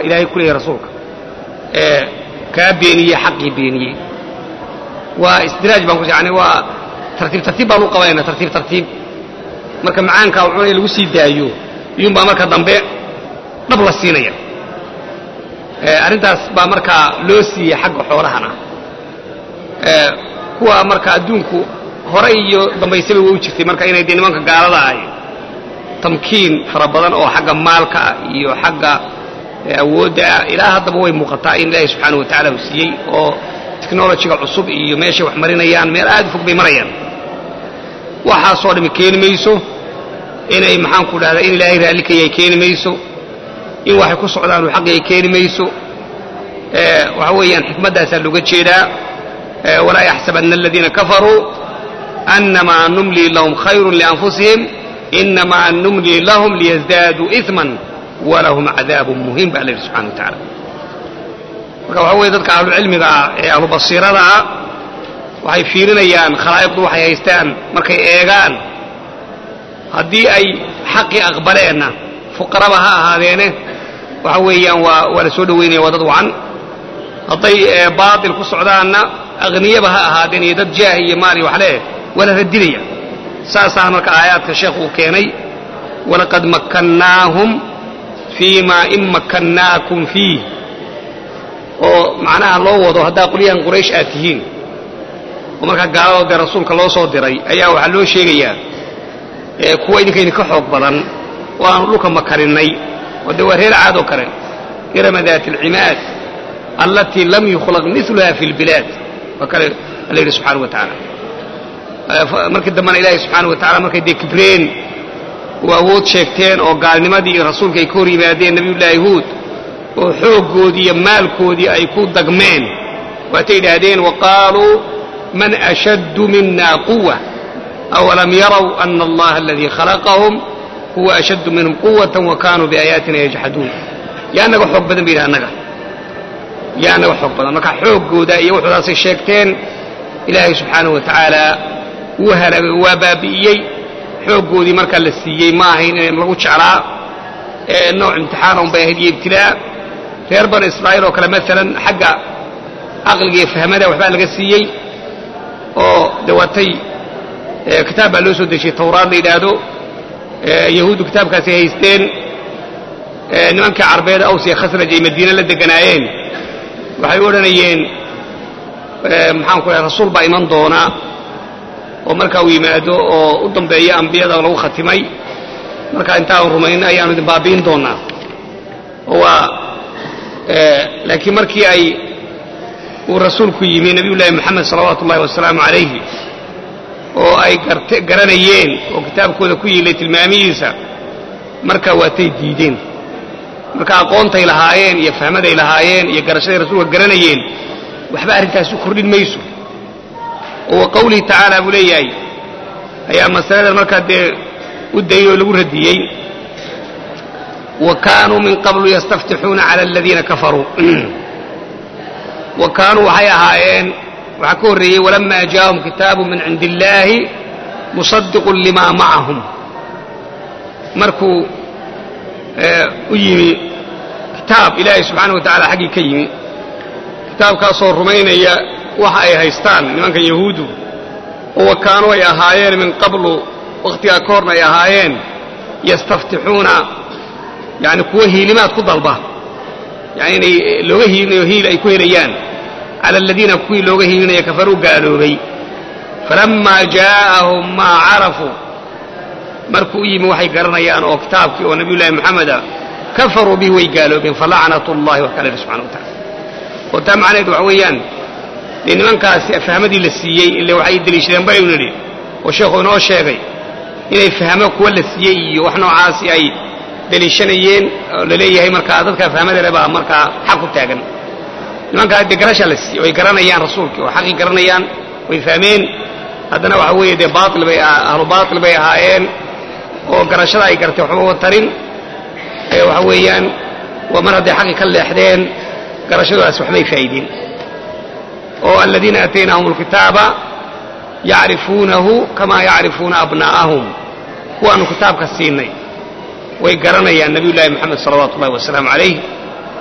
ilaahay ku leeyahy rasuulka ee kaa beeniyey xaqii beeniyey waa isdiraaj baan ku yani waa tartiib tartiib baan u qabanayna tartiib tartiib marka macaankaa uu cunaya lagu sii daayo iyuunbaa marka dambe dhab la siinaya arrintaas baa markaa loo siiyey xagga xoolahana kuwa marka adduunku hore iyo dambaysaba way u jirtay marka inay dee nimanka gaalada ahay tamkiin fara badan oo xagga maalka ah iyo xagga awoodda ah ilaa haddaba way muuqataa in ilaahay subxaana wa tacala uu siiyey oo technolojiga cusub iyo meeshay wax marinayaan meel aad u fog bay marayaan waxaasoo dhami keeni mayso inay maxaanku dhahdaa in ilaahay raallikayay keeni mayso in waxay ku socdaan uu xaqiyay keeni mayso waxa weeyaan xikmaddaasaa looga jeedaa walaa yaxsabanna aladiina kafaruu annamaa numlii lahum khayrun lianfusihim inamaa numlii lahum liyasdaaduu iman walahum cadaabun muhiim baa la yidhi subxana wa tacala marka waxa weeye dadka ahlucilmiga ah ee ahlubasiirada ah waxay fiirinayaan khalaa'iqdu waxay haystaan markay eegaan haddii ay xaqii aqbaleenna fuqaraba ha ahaadeene waxa weeyaan waa waa la soo dhowaynaya waa dad wacan hadday baatil ku socdaanna akhniyaba ha ahaadeen iyo dad jaah iyo maal iyo waxleh waa la radinaya saasaa marka aayaadka sheekh uu keenay walaqad makkannaahum fii ma in makkannaakum fiih oo macnaha loo wado haddaa qolyahan quraysh aad tihiin oo markaa gaaladoo dee rasuulka loo soo diray ayaa waxaa loo sheegayaa kuwa idinka idinka xoog badan oo aanu dhulka makarinnay oo dee waa reer caad oo kale irama daati alcimaad allatii lam yukhlaq miluha fi lbilaad waa kale alla yidhi subxana wa tacaala markii dambena ilaahay subxaana wa tacala markay dee kibreen oo awood sheegteen oo gaalnimadii iyo rasuulka ay ka hor yimaadeen nabiyullaahi huud oo xooggoodii iyo maalkoodii ay ku dagmeen waatay idhaahdeen waqaaluu man ashaddu mina quwa awalam yaraw ana allaha aladii khalaqahum huwa ashaddu minhum quwatan wa kaanuu biaayaatina yajxaduun yaa naga xoog badan ba yidhi annaga yaa naga xoog badan marka xooggooda iyo wuxuudaasay sheegteen ilaahay subxaanahu wa tacaala wuu halaagay waa baabi'iyey xooggoodii markaa la siiyey ma ahayn in lagu jeclaa nooc imtixaana un bay ahayd iyo ibtilaa reer banu israa'iil oo kale maalan xagga caqliga iyo fahmada waxbaa laga siiyey oo dawatay kitaab baa loo soo dejiyey tawraad la yidhaahdo yahuuddu kitaabkaasay haysteen nimankii carbeed aws iyo khasraj ay madiine la deganaayeen waxay u odhanayeen maxaan ku dhahay rasuul baa iman doona oo markaa uu yimaado oo u dambeeya ambiyada lagu khatimay markaa intaanu rumayno ayaanu idin baabi'in doonaa oo waa laakiin markii ay uu rasuulku yimi nabiyullaahi moxamed salawaatu ullahi wasalaamu calayhi oo ay garanayeen oo kitaabkooda ku yiilay tilmaamihiisa markaa waatay diideen marka aqoontay lahaayeen iyo fahmaday lahaayeen iyo garashaday rasuulka garanayeen waxba arrintaas u kordhin mayso oo wa qawlihi tacaala buu leeyahay ayaa masaladan markaa dee u dayey oo lagu radiyey wa kaanuu min qablu yastaftixuuna cala aladiina kafaruu wa kaanuu waxay ahaayeen waxaa ka horreeyey walamaa jaa'ahum kitaabu min cindi illaahi musadiqun limaa macahum markuu u yimi kitaab ilaahay subxaana wa tacala xaggii ka yimi kitaabkaasoo rumaynaya waxa ay haystaan nimankan yahuuddu oo wa kaanuu ay ahaayeen min qablu wakhtigaa ka horna ay ahaayeen yastaftixuuna yani kuwa hiilimaad ku dalba yani inay looga hiilinayo hiil ay ku helayaan cala aladiina kuwii looga hiilinaya kafaruu gaaloobay falammaa jaa'ahum maa carafuu markuu u yimi waxay garanayaan oo kitaabkii oo nabiyullaahi moxameda kafaruu bihi way gaaloobeen falacnat ullahi wax kale subxana wa tacala oo taa macnaheed waxa weeyaan dee nimankaasi fahmadii la siiyey ile waxay deliishadeen baynu nidhi oo sheekhu inoo sheegay inay fahmo kuwa la siiyey iyo wax noocaasi ay deliishanayeen oo la leeyahay markaa dadka fahmada le baa markaa xaq ku taagan nimankaa dee garashaa la siiyey way garanayaan rasuulkii oo xaqii garanayaan way fahmeen haddana waxa weeye dee baail bay ahlu baatil bay ahaayeen oo garashada ay gartay waxba wa tarin waxa weeyaan waa mar hadday xaqii ka leexdeen garashadaas waxbay faa'iideen oo aladiina aataynaahum alkitaaba yacrifuunahu kamaa yacrifuuna abnaa'ahum kuwaanu kitaabka siinay way garanayaan nabiyullaahi moxamed salawaatu ullahi wasalaamu calayh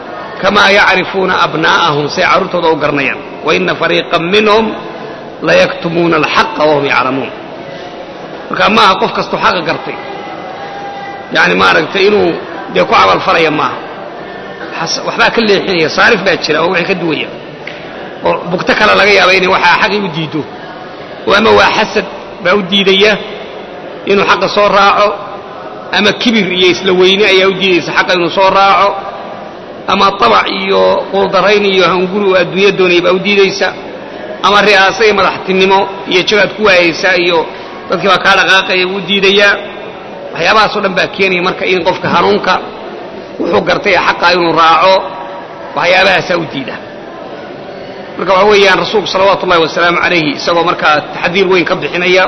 kamaa yacrifuuna abnaa'ahum say carruurtooda u garanayaan waina fariiqan minhum layaktumuuna alxaqa wahum yaclamuun marka maaha qof kastoo xaqa gartay yani maaragtay inuu dee ku camalfalaya maaha waxbaa ka leexinaya saarif baa jira oo wixii ka duwaya oo bugto kale laga yaaba inay waxaa xaqii u diido oo ama waa xasad baa u diidaya inuu xaqa soo raaco ama kibir iyo isla weyne ayaa u diidaysa xaqa inuu soo raaco ama tabac iyo quldarayn iyo hanguri oo adduunya doonaya baa u diidaysa ama ri'aasa iyo madaxtinimo iyo jagaad ku waayaysa iyo dadkii baa kaa dhaqaaqaya wuu diidayaa waxyaabahaasoo dhan baa keenaya marka in qofka hanuunka wuxuu gartay ee xaqa inuu raaco waxyaabahaasaa u diida marka waxa weeyaan rasuulku salawaatu ullahi wasalaamu calayhi isagoo markaa taxdiir weyn ka bixinaya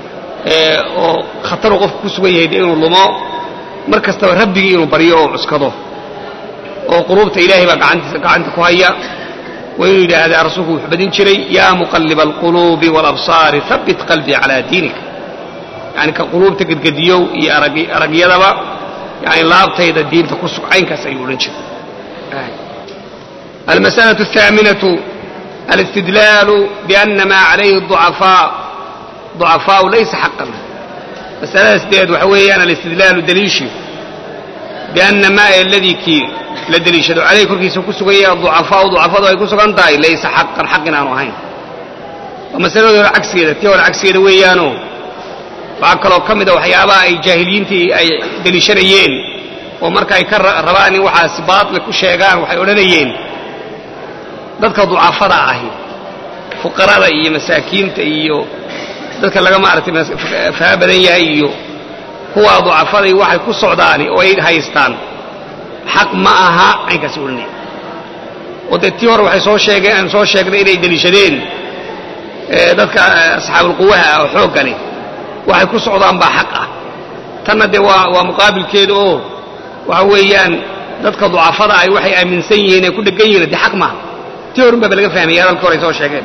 oo khataruu qofku ku sugan yahay inuu lumo mar kastaba rabbigii inuu baryo oo cuskado oo quluubta ilaahay baa gacantiisa gacanta ku haya waa inuu yidhaahdaa rasuulku wuxuu badin jiray yaa muqalliba alquluubi waalabsaari habbit qalbii calaa diinik yani ka quluubta gedgediyow iyo aragyadaba yani laabtayda diinta ku sug caynkaas ayuu odhan jiray almas'alaة الثaaminaةu alاstidlaalu biأna maa calayhi الضucafaa ضucafaau laysa xaqan masalada sideed waxa weeyaan alistidlaalu daliishi biأna maa aladii kii la deliishado calayhi korkiisa ku sugan yahay aducafaau ducafadu ay ku sugan tahay laysa xaqan xaq in aanu ahayn waa masaladii hore cagsigeeda tii hore cagsigeeda weeyaano waxaa kaloo ka mida waxyaabaha ay jaahiliyiintii ay deliishanayeen oo marka ay ka rabaan in waxaas baatil ku sheegaan waxay odhanayeen dadka ducafada ahi fuqarada iyo masaakiinta iyo dadka laga maaragtay faha badan yahay iyo kuwaa ducafaday waxay ku socdaani oo ay haystaan xaq ma aha caynkaasi odhanaya oo dee tii hore waxay soo sheegeen aan soo sheegnay inay deliishadeen dadka asxaabulquwaha oo xoogga leh waxay ku socdaan baa xaq ah tanna dee waa waa muqaabilkeeda oo waxa weeyaan dadka ducafada ay waxay aaminsan yihiin ay ku dhegan yihiin dee xaq maaha tii horun baaba laga fahmaya hadalkii hore ay soo sheegeen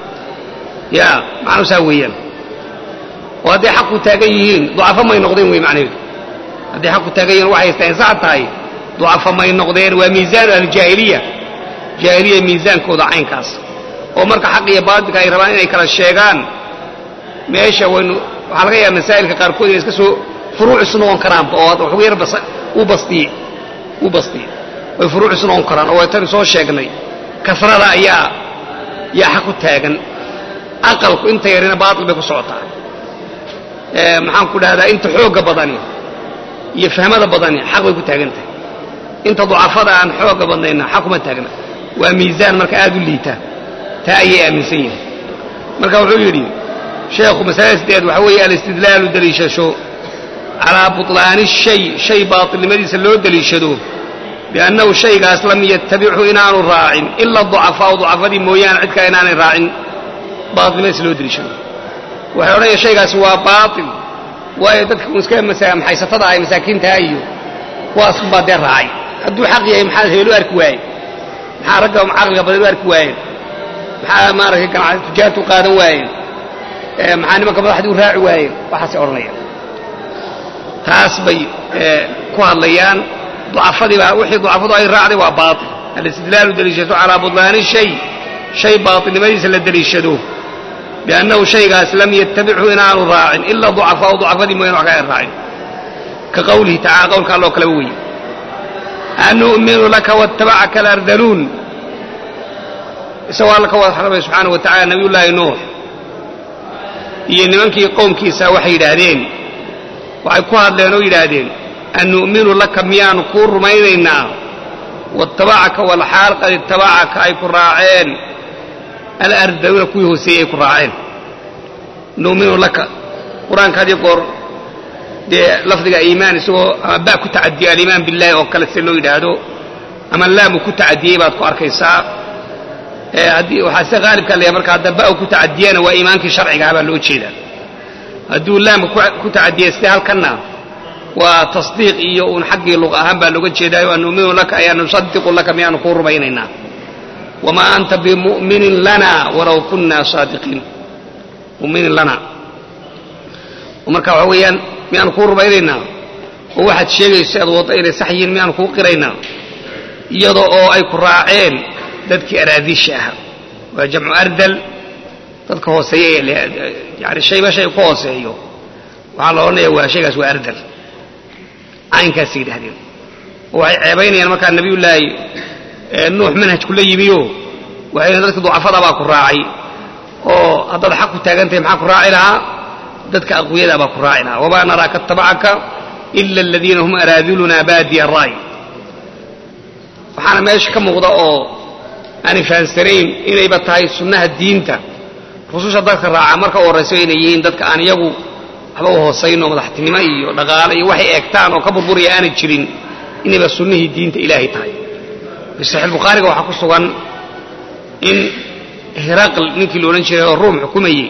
ya macnuu saa weeyaan oo hadday xaq ku taagan yihiin ducafo may noqdeen wey macnaheedu hadday xaq ku taagan yihin waxay haystaan sax tahay ducafo may noqdeen waa miisaanu ahlijaahiliya jaahiliya miisaankooda caynkaas oo marka xaq iyo baatilka ay rabaan inay kala sheegaan meesha waynu waxaa laga yaaba masaa'ilka qaarkood inay iska soo furuuc isu noqon karaanba oo waxugu yar u bastiye u bastiye way furuuc isu noqon karaan oo waytanu soo sheegnay kasrada ayaa yaa xaq ku taagan aqalku inta yarina baatil bay ku socotaa maxaan ku dhahdaa inta xoogga badani iyo fahmada badani xaq bay ku taagan tahay inta ducafada aan xoogga badnayna xaq kuma taagna waa miisaan marka aad u liita taa ayay aaminsan yihin marka wuxuu yidhi sheekhu masalada sideed waxa weeye alistidlaalu deliishasho calaa buطlaani shay shay baatilnimadiisa loo deliishado biannahu shaygaas lam yatabichu inaanu raacin ila ducafaau ducafadii mooyaane cid kale inaanay raacin baatilnimadiisa loo deliishado waxay odhanaya shaygaasi waa baatil waayo dadka iska maxaysatada ah masaakiintaha iyo kuwaas baa dee raacay hadduu xaq yahay maxaa heelu arki waaye maxaa ragga caqliga badan u arki waayeen maxaa maaragtay ganacsi tujaartu qaadan waayeen maxaa nimanka madaxdii u raaci waayeen waxaasay odhanayaan taas bay ku hadlayaan ducafadii baa wixii ducafadu ay raacday waa baatil alistidlaalu deliishato calaa budlaani shay shay baatilnimadiisa la deliishado biannahu shaygaas lam yatabichu inaanu raacin ila ducafaau ducafadii mooyane wax kale raacin ka qawlihi tacala qowlka alloo kaleba weeye anu'minu laka waattabacaka alardaluun isagoo alla ka wada xarabay subxaanahu wa tacala nabiyullaahi nuux iyo nimankii qowmkiisa waxay yidhaahdeen waxay ku hadleen oo yidhaahdeen an nu'minu laka miyaanu kuu rumaynaynaa waattabacaka walxaal qad ittabacaka ay ku raaceen alardaluuna kuwii hooseeyey ay ku raaceen nu'minu laka qur-aanka had iyo goor dee lafdiga iimaan isagoo ama baa ku tacadiyay aliimaan billahi oo kale sida loo yidhaahdo ama laamu ku tacadiyey baad ku arkaysaa haddii waxaa se haalibka leeyahay marka hadda ba ku tacadiyana waa iimaankii sharcigaha baa loo jeedaa hadduu laamka ku tacadiyey sida halkanna waa tasdiiq iyo uun xaggii luq ahaan baa looga jeedaayo an nu'minu laka ayaan nusadiqu laka miyaanu kuu rumaynaynaa wamaa anta bimu'minin lana walaw kunna saadiqiin muminin lana marka waxa weeyaan miyaanu kuu rumaynaynaa oo waxaad sheegayso aad waddo inay sax yihiin miyaanu kuu qiraynaa iyada oo ay ku raaceen dadkii araadiisha ahaa waa jamcu ardal dadka hooseeya yani shayba shay ku hooseeyo waxaa la odhanaya waa shaygaas waa ardal caynkaasay yidhahdeen oo waxay ceebaynayaan markaa nabiyullaahi nuux manhajku la yimiyo waxayna dadka ducafada baa ku raacay oo haddaad xaq ku taagantahay maxaa ku raaci lahaa dadka aqwiyada baa ku raaci lahaa wamaa naraaka atabacaka ila aladiina hum araaduluna baadiya ra'y waxaana meesha ka muuqda oo aanay fahansanayn inayba tahay sunnaha diinta rususha dadka raaca marka u horrayso inay yihiin dadka aan iyagu waxba u hoosayn oo madaxtinimo iyo dhaqaale iyo waxay eegtaan oo ka burburaya aanay jirin inayba sunnihii diinta ilaahay tahay fi saxiix bukhaariga waxaa ku sugan in hiraql ninkii la odhan jiray oo ruum xukumayey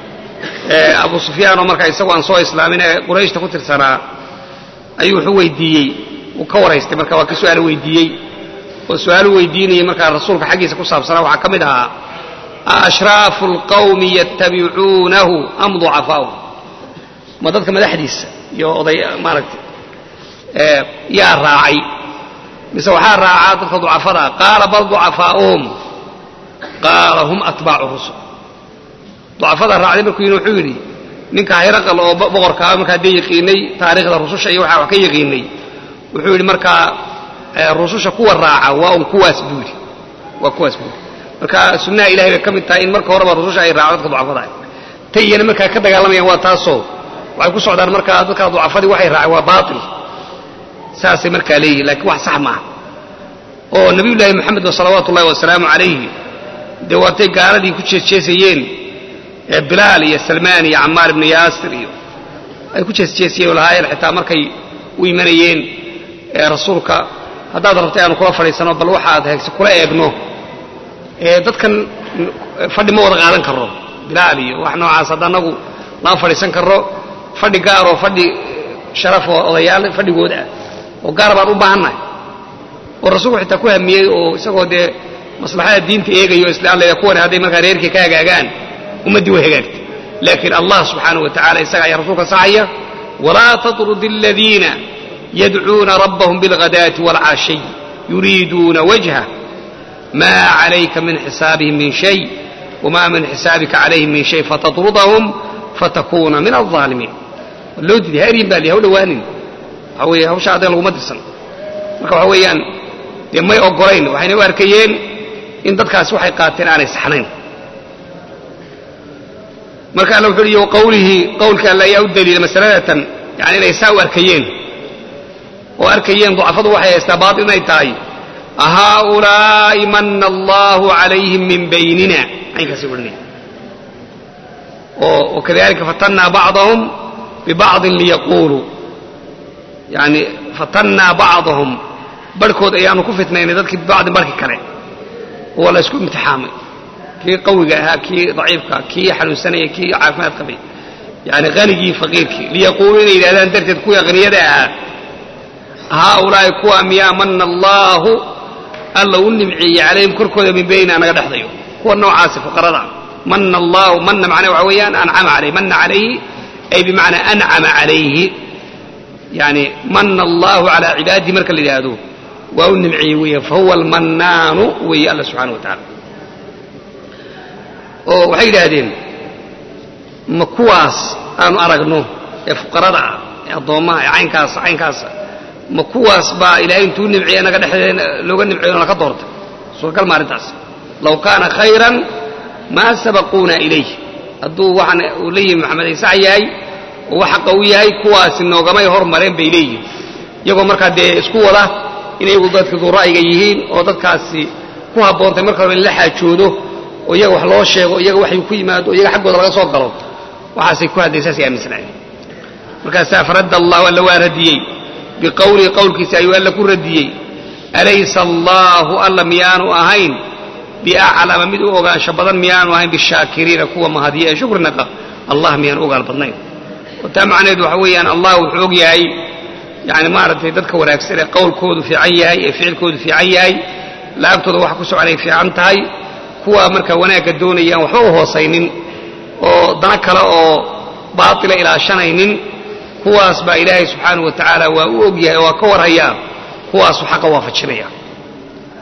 abu sufyaan oo markaa isagu aan soo islaamin ee qurayshta ku tirsanaa ayuu wuxuu weydiiyey uu ka waraystay marka waa ka su-aalo weydiiyey oo su-aalu weydiinayay markaa rasuulka xaggiisa ku saabsanaa waxaa ka mid ahaa aashraafu alqawmi yattabicuunahu am ducafaa'u ma dadka madaxdiisa iyo oday maaragtay yaa raacay mise waxaa raacaa dadka ducafadaa qaala bal ducafaa'uhum qaala hum atbaacu rusul ducafada raacday markuu yidhi wuxuu yidhi ninka hayraqal oo boqorkaa markaa dee yaqiinay taariikhda rususha iyo waxaa wax ka yaqiinay wuxuu yidhi markaa rususha kuwa raaca waa un kuwaas buu yidhi waa kuwaas buu yidhi marka sunnaha ilahay bay ka mid tahay in marka horeba rususha ay raaco dadka ducafada tay iyana markaa ka dagaalamayaan waa taasoo waxay ku socdaan markaa dadka ducafadii waxay raaceen waa baatil saasay markaa leeyihin lakiin wax sax maaha oo nabiyullaahi moxamed salawaatu ullahi wasalaamu calayhi dee waatay gaaladii ku jeesjeesayeen bilaal iyo salmaan iyo camaar ibnu yaasir iyo ay ku jeesjeesayeen oo lahaayeen xitaa markay u imanayeen rasuulka haddaad rabtay aanu kula fadhiisano bal waxaad heegse kula eegno dadkan fadhi ma wada qaadan karro bilaal iyo wax noocaas hadda anagu lama fadhiisan karro fadhi gaar oo fadhi sharaf oo odayaal fadhigood ah oo gaar baan u baahannahay oo rasuulku xitaa ku hamiyey oo isagoo dee maslaxada diinta eegayo isla alla kuwan hadday markaa reerkii ka hagaagaan ummaddii way hagaagtay laakiin allah subxaanahu wa tacala isaga ayaa rasuulka saxaya walaa tatrud aladiina yadcuuna rabbahum bilghadaati waalcashiy yuriiduuna wajha ma calayka min xisaabihim min shay wma min xisaabika calayhim min shay fatatrudahum fatakuuna min alظaalimiin loo diiday ha eryin baa li ha u dhawaanin waxa weeye hawsha adag laguma dirsan marka waxa weeyaan dee may ogolayn waxayna u arkayeen in dadkaasi waxay qaateen aanay saxnayn marka alla wuxu uhi waqawlihi qowlka alla ayaa u daliila masaladatan yani inay saa u arkayeen oo arkayeen ducafadu waxay haystaa baatil inay tahay haaulaa'i mana allahu calayhim min baynina caynkaasay odhanaya oo wakadalika fatannaa bacdahum bibacdin liyaquuluu yani fatannaa bacdahum barhkood ayaanu ku fitnaynay dadkii bibacdin barhki kale oo la isku imtixaamay kii qawiga ahaa kii daciifka kii xanuunsanaya kii caafimaad qabay yani hanigii faqiirkii liyaquuluu inay yidhahdaan darteed kuwii akhniyada ahaa haaulaa'i kuwa miyaa mana allaahu alla u nimceeyey calayhim korkooda min bayna naga dhexdayo kuwa noocaasi fuqarada mana allahu mana macnaa waxa weeyaan ancama calayh mana calayhi ay bimacnaa ancama calayhi yani mana allahu calaa cibaadihi marka la yidhaahdo waa u nimceeyey weeyaan fahuwa almannaanu weeye alla subxana wa tacala oo waxay yidhaahdeen ma kuwaas aanu aragno ee fuqarada ah ee addoommaha ee caynkaasa caynkaasa ma kuwaas baa ilaahay intuu nimceeye naga dhexdeeda looga nimceeyo naka doortay suuragal ma arrintaas law kaana khayran maa sabaquuna ilayh hadduu waxaan uu leeyihi maxamed ay sax yahay oo wax xaqa u yahay kuwaasi noogamay hormareen bay leeyihin iyagoo markaa dee isku wada in iyagu dadka duu ra'yiga yihiin oo dadkaasi ku habboontay marka hore in la xaajoodo oo iyaga wax loo sheego iyaga waxay ku yimaado o iyaga xaggooda laga soo galo waxaasay ku hadlay saasay aaminsanaayeen markaasaa faradda allahu alla waa radiyey biqowlihi qowlkiisa ayuu alla ku radiyey alaysa allaahu alla miyaanu ahayn biaclama mid u ogaansho badan miyaanu ahayn bishaakiriina kuwa mahadiya ee shukrinaqa allah miyaanu ogaal badnayn oo taa macnaheedu waxa weeyaan allah wuxuu og yahay yani maaragtay dadka wanaagsan ee qowlkoodu fiican yahay ee ficilkoodu fiican yahay laabtooda waxa ku soconay fiican tahay kuwa marka wanaagga doonayaan waxba u hoosaynin oo dana kale oo baatila ilaashanaynin kuwaas baa ilaahay subxaanahu wa tacaala waa u og yahay oo waa ka warhayaa kuwaasu xaqa waafajinaya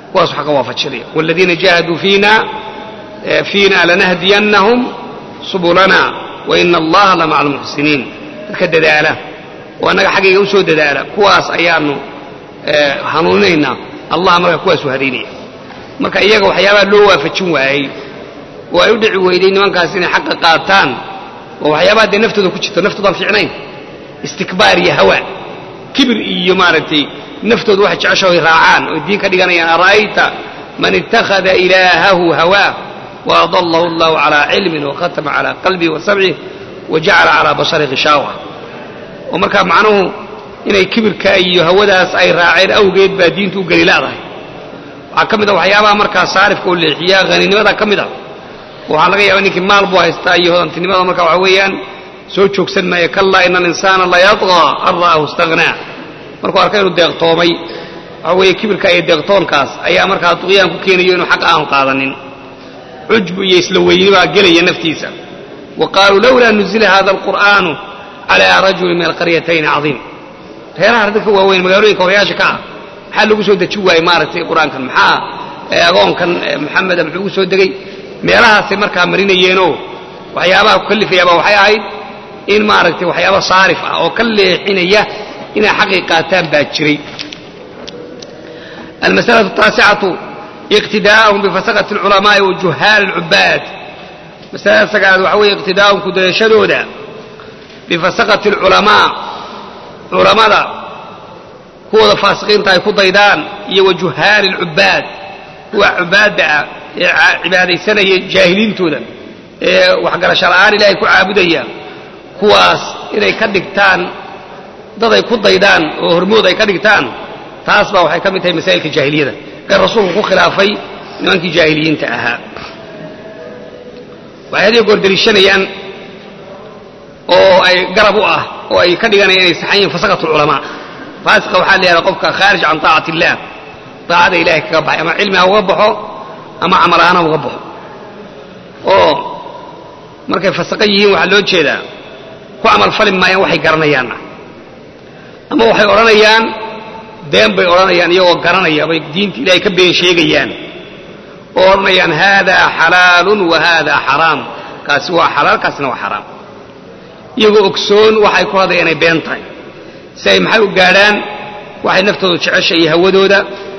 kuwaasu xaqa waafajinaya waaladiina jaahaduu fiina fiina lanahdiyannahum subulana wa ina allaha la maca almuxsiniin dadka dadaala oo annaga xaggayga u soo dadaala kuwaas ayaanu hanuuninaynaa allah marka kuwaasu hadaynaya marka iyaga waxyaabaha loo waafajin waayey oo ay u dhici weyday nimankaas inay xaqa qaataan oo waxyaabaha dee naftooda ku jirto naftoodan fiicnayn istikbaar iyo hawa kibir iyo maaragtay naftooda waxay jeceshaho raacaan oo diin ka dhiganayaan ara'ayta man ittakhada ilaahahu hawaa waadalahu allahu calaa cilmin wakhatama calaa qalbihi wa samcih wa jacala calaa basari khishaawa oo markaa macnuhu inay kibirka iyo hawadaas ay raaceen awgeed baa diintu u geli la'dahay waxaa ka mid a waxyaabaha markaa saarifka oo leexiya haninimada ka mid a waxaa laga yaaba ninkii maal buu haystaa iyo hodantinimada marka waxa weeyaan soo joogsan maayo kallaa ina alinsaana layadqaa an ra'ahu istagnaa markuu arka inuu deeqtoomay waxa weeye kibirka iyo deeqtoonkaas ayaa markaa duqyaan ku keenayo inuu xaq aanu qaadanin cujbu iyo isla weyni baa gelaya naftiisa wa qaaluu lowlaa nuzila hada alqur'aanu calaa rajulin min alqaryatayni cadiim reeraha dadka waaweyn magaalooyinka horayaasha ka ah maxaa lagu soo deji waayey maaragtay qur-aankan maxaa agoonkan maxameda muxuu ugu soo degay meelahaasay markaa marinayeenoo waxyaabaha ku kalifayaaba waxay ahayd in maaragtay waxyaaba saarif ah oo ka leexinaya inay xaqii qaataan baa jiray almasalatu ataasicatu iqtidaa'uhum bifasaqati alculamaa'i wa juhaal alcubaad masalada sagaalaad waxa weeye iqtidaa'uhum kudayashadooda bifasaqati alculamaa culammada kuwooda faasiqiinta ay ku daydaan iyo wa juhaali alcubaad kuwa cubaadda ah ee cibaadaysanaya jaahiliintooda ee waxgarasho la'aan ilaahay ku caabudaya kuwaas inay ka dhigtaan dad ay ku daydaan oo hormood ay ka dhigtaan taas baa waxay ka mid tahay masaa'ilka jaahiliyada ee rasuulku ku khilaafay nimankii jaahiliyiinta ahaa waxay hadiyo goor deliishanayaan oo ay garab u ah oo ay ka dhiganayaan inay saxan yihin fasaqat ulculamaa faasiqa waxaa la yidhahdaa qofka khaarij can taacati illaah daacada ilahay kaga baxay ama cilmi ha uga baxo ama camal ahaan ha uga baxo oo markay fasaqan yihiin waxaa loo jeedaa ku camal fali maayaan waxay garanayaanna ama waxay odhanayaan been bay odhanayaan iyagoo garanaya bay diinta ilaahay ka been sheegayaan oo odhanayaan haadaa xalaalun wa haadaa xaraam kaasi waa xalaal kaasina waa xaraam iyagoo ogsoon waxay ku hadaya inay been tahay si ay maxay u gaadhaan waxay naftooda jecesha iyo hawadooda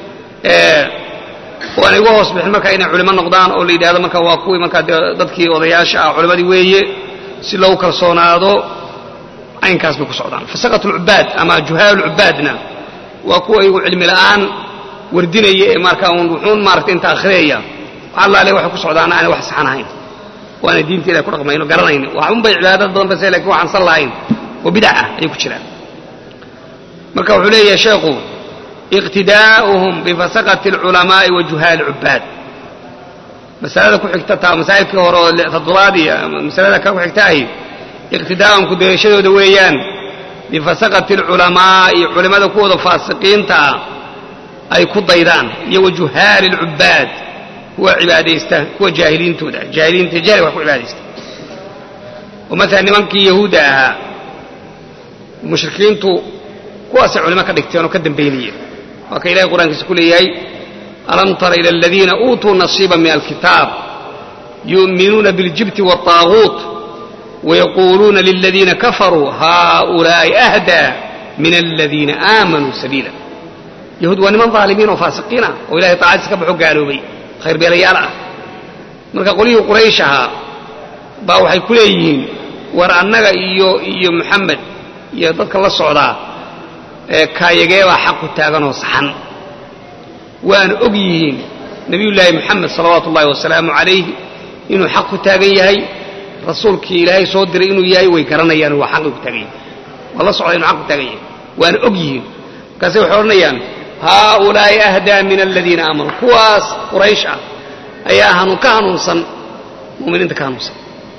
oo aanay uga hoos bixin markaa inay culimo noqdaan oo la yidhahdo marka waa kuwii markaa dee dadkii odayaasha ah culimadii weeye si loogu kalsoonaado caynkaas bay ku socdaan fasaqat ulcubaad ama juhaal ulcubaadna waa kuwa iyagu cilmi la'aan wardinaya ee markaa uun wuxuun maaragtay inta akhriyaya wax allaale waxay ku socdaana aanay wax saxan ahayn waana diinta ilahay ku dhaqmayno garanayn waxun bay cibaadad badan base lakin waxaan sal lahayn oo bidac ah ayay ku jiraan marka wuxuu leeyahay sheekhu iqtidaa'uhum bifasaqati alculamaa'i wa juhaali cubaad masalada ku xigta taa masaa'ilkii hore oo toddobaad iyo masalada ka ku xigta ahi iqtidaa'uhum kudayashadooda weeyaan bifasaqati alculamaa'i culimmada kuwooda faasiqiinta ah ay ku daydaan iyo wa juhaali alcubaad kuwa cibaadaysta kuwa jaahiliintooda jaahiliinta jahli wax ku cibaadaysta oo maalan nimankii yahuudda ahaa mushrikiintu kuwaasay culimo ka dhigteen oo ka dambaynayeen waa ka ilahay qur-aankiisa ku leeyahay alam tara ila aladiina uutuu nasiiba min alkitaab yu'minuuna biاljibti wاطaaguut wayaquuluuna liladiina kafaruu haؤulaa'i ahdaa min aladiina aamanuu sabiila yahuud waa niman aalimiin oo faasiqiin ah oo ilahay taacadiisa ka baxo gaaloobay khayrbeelayaal ah marka qolyihii quraysh ahaa baa waxay ku leeyihiin war annaga iyo iyo moxamed iyo dadka la socdaa kaayageebaa xaq ku taaganoo saxan waana og yihiin nebiyullaahi moxamed salawaatu ullahi wasalaamu calayh inuu xaq ku taagan yahay rasuulkii ilaahay soo diray inuu yahay way garanayaan waa xaqi ku taagan yahay waa la socda inuu xaq ku taagan yahay waana og yihiin markaase waxay odhanayaan haaulaa'i ahdaa min aladiina aamanuu kuwaas quraysh ah ayaa hanuun ka hanuunsan muminiinta ka hanuunsan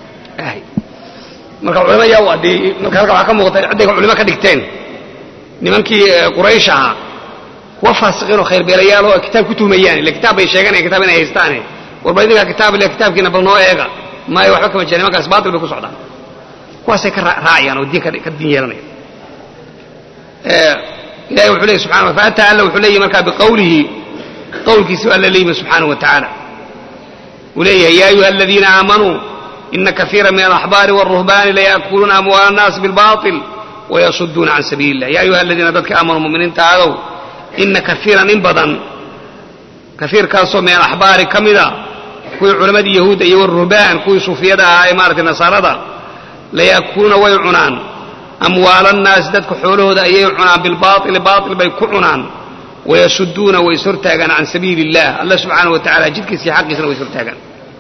marka culimo yaa u addeeyey marka halka waxaa ka muuqata cidday culimo ka dhigteen nimankii quraysh ahaa kuwa faasiqiin oo khayrbeelayaal oo kitaab ku tuhmayaan ille kitaab bay sheeganaya kitaab inay haystaane warba idinkaa kitaab ile kitaabkiina bal noo eega maayo waxba kama jira nimankaas baatil bay ku socdaan kuwaasay ka raacayaan oo diin ka diin yeelanaya ilahay wuxuu leeyay subxana wa faata alla wuxuu leeyahy markaa biqawlihi qowlkiisu alla leeyimi subxaanahu wa tacaala uu leeyahay yaa ayuha aladiina aamanuu ina kaiira min alaxbaari wاlruhbaani laya'kuluuna amwaala annaasi bilbaطil wayasuduuna can sabiili illah ya ayuha aladiina dadka aamanuu muminiinta aadow ina kaiiran in badan kaiirkaasoo min alaxbaari ka mida kuwii culammadii yahuudda iyo waruhbaan kuwii suufiyada ahaa ee maaratay nasaarada laya'kuluuna way cunaan amwaala annaasi dadka xoolahooda ayay cunaan bilbaaili baail bay ku cunaan wayasuduuna way is hortaagaan can sabiili illah alla subxaanahu wa tacala jidkiisa iyo xaqiisana way is hortaagaan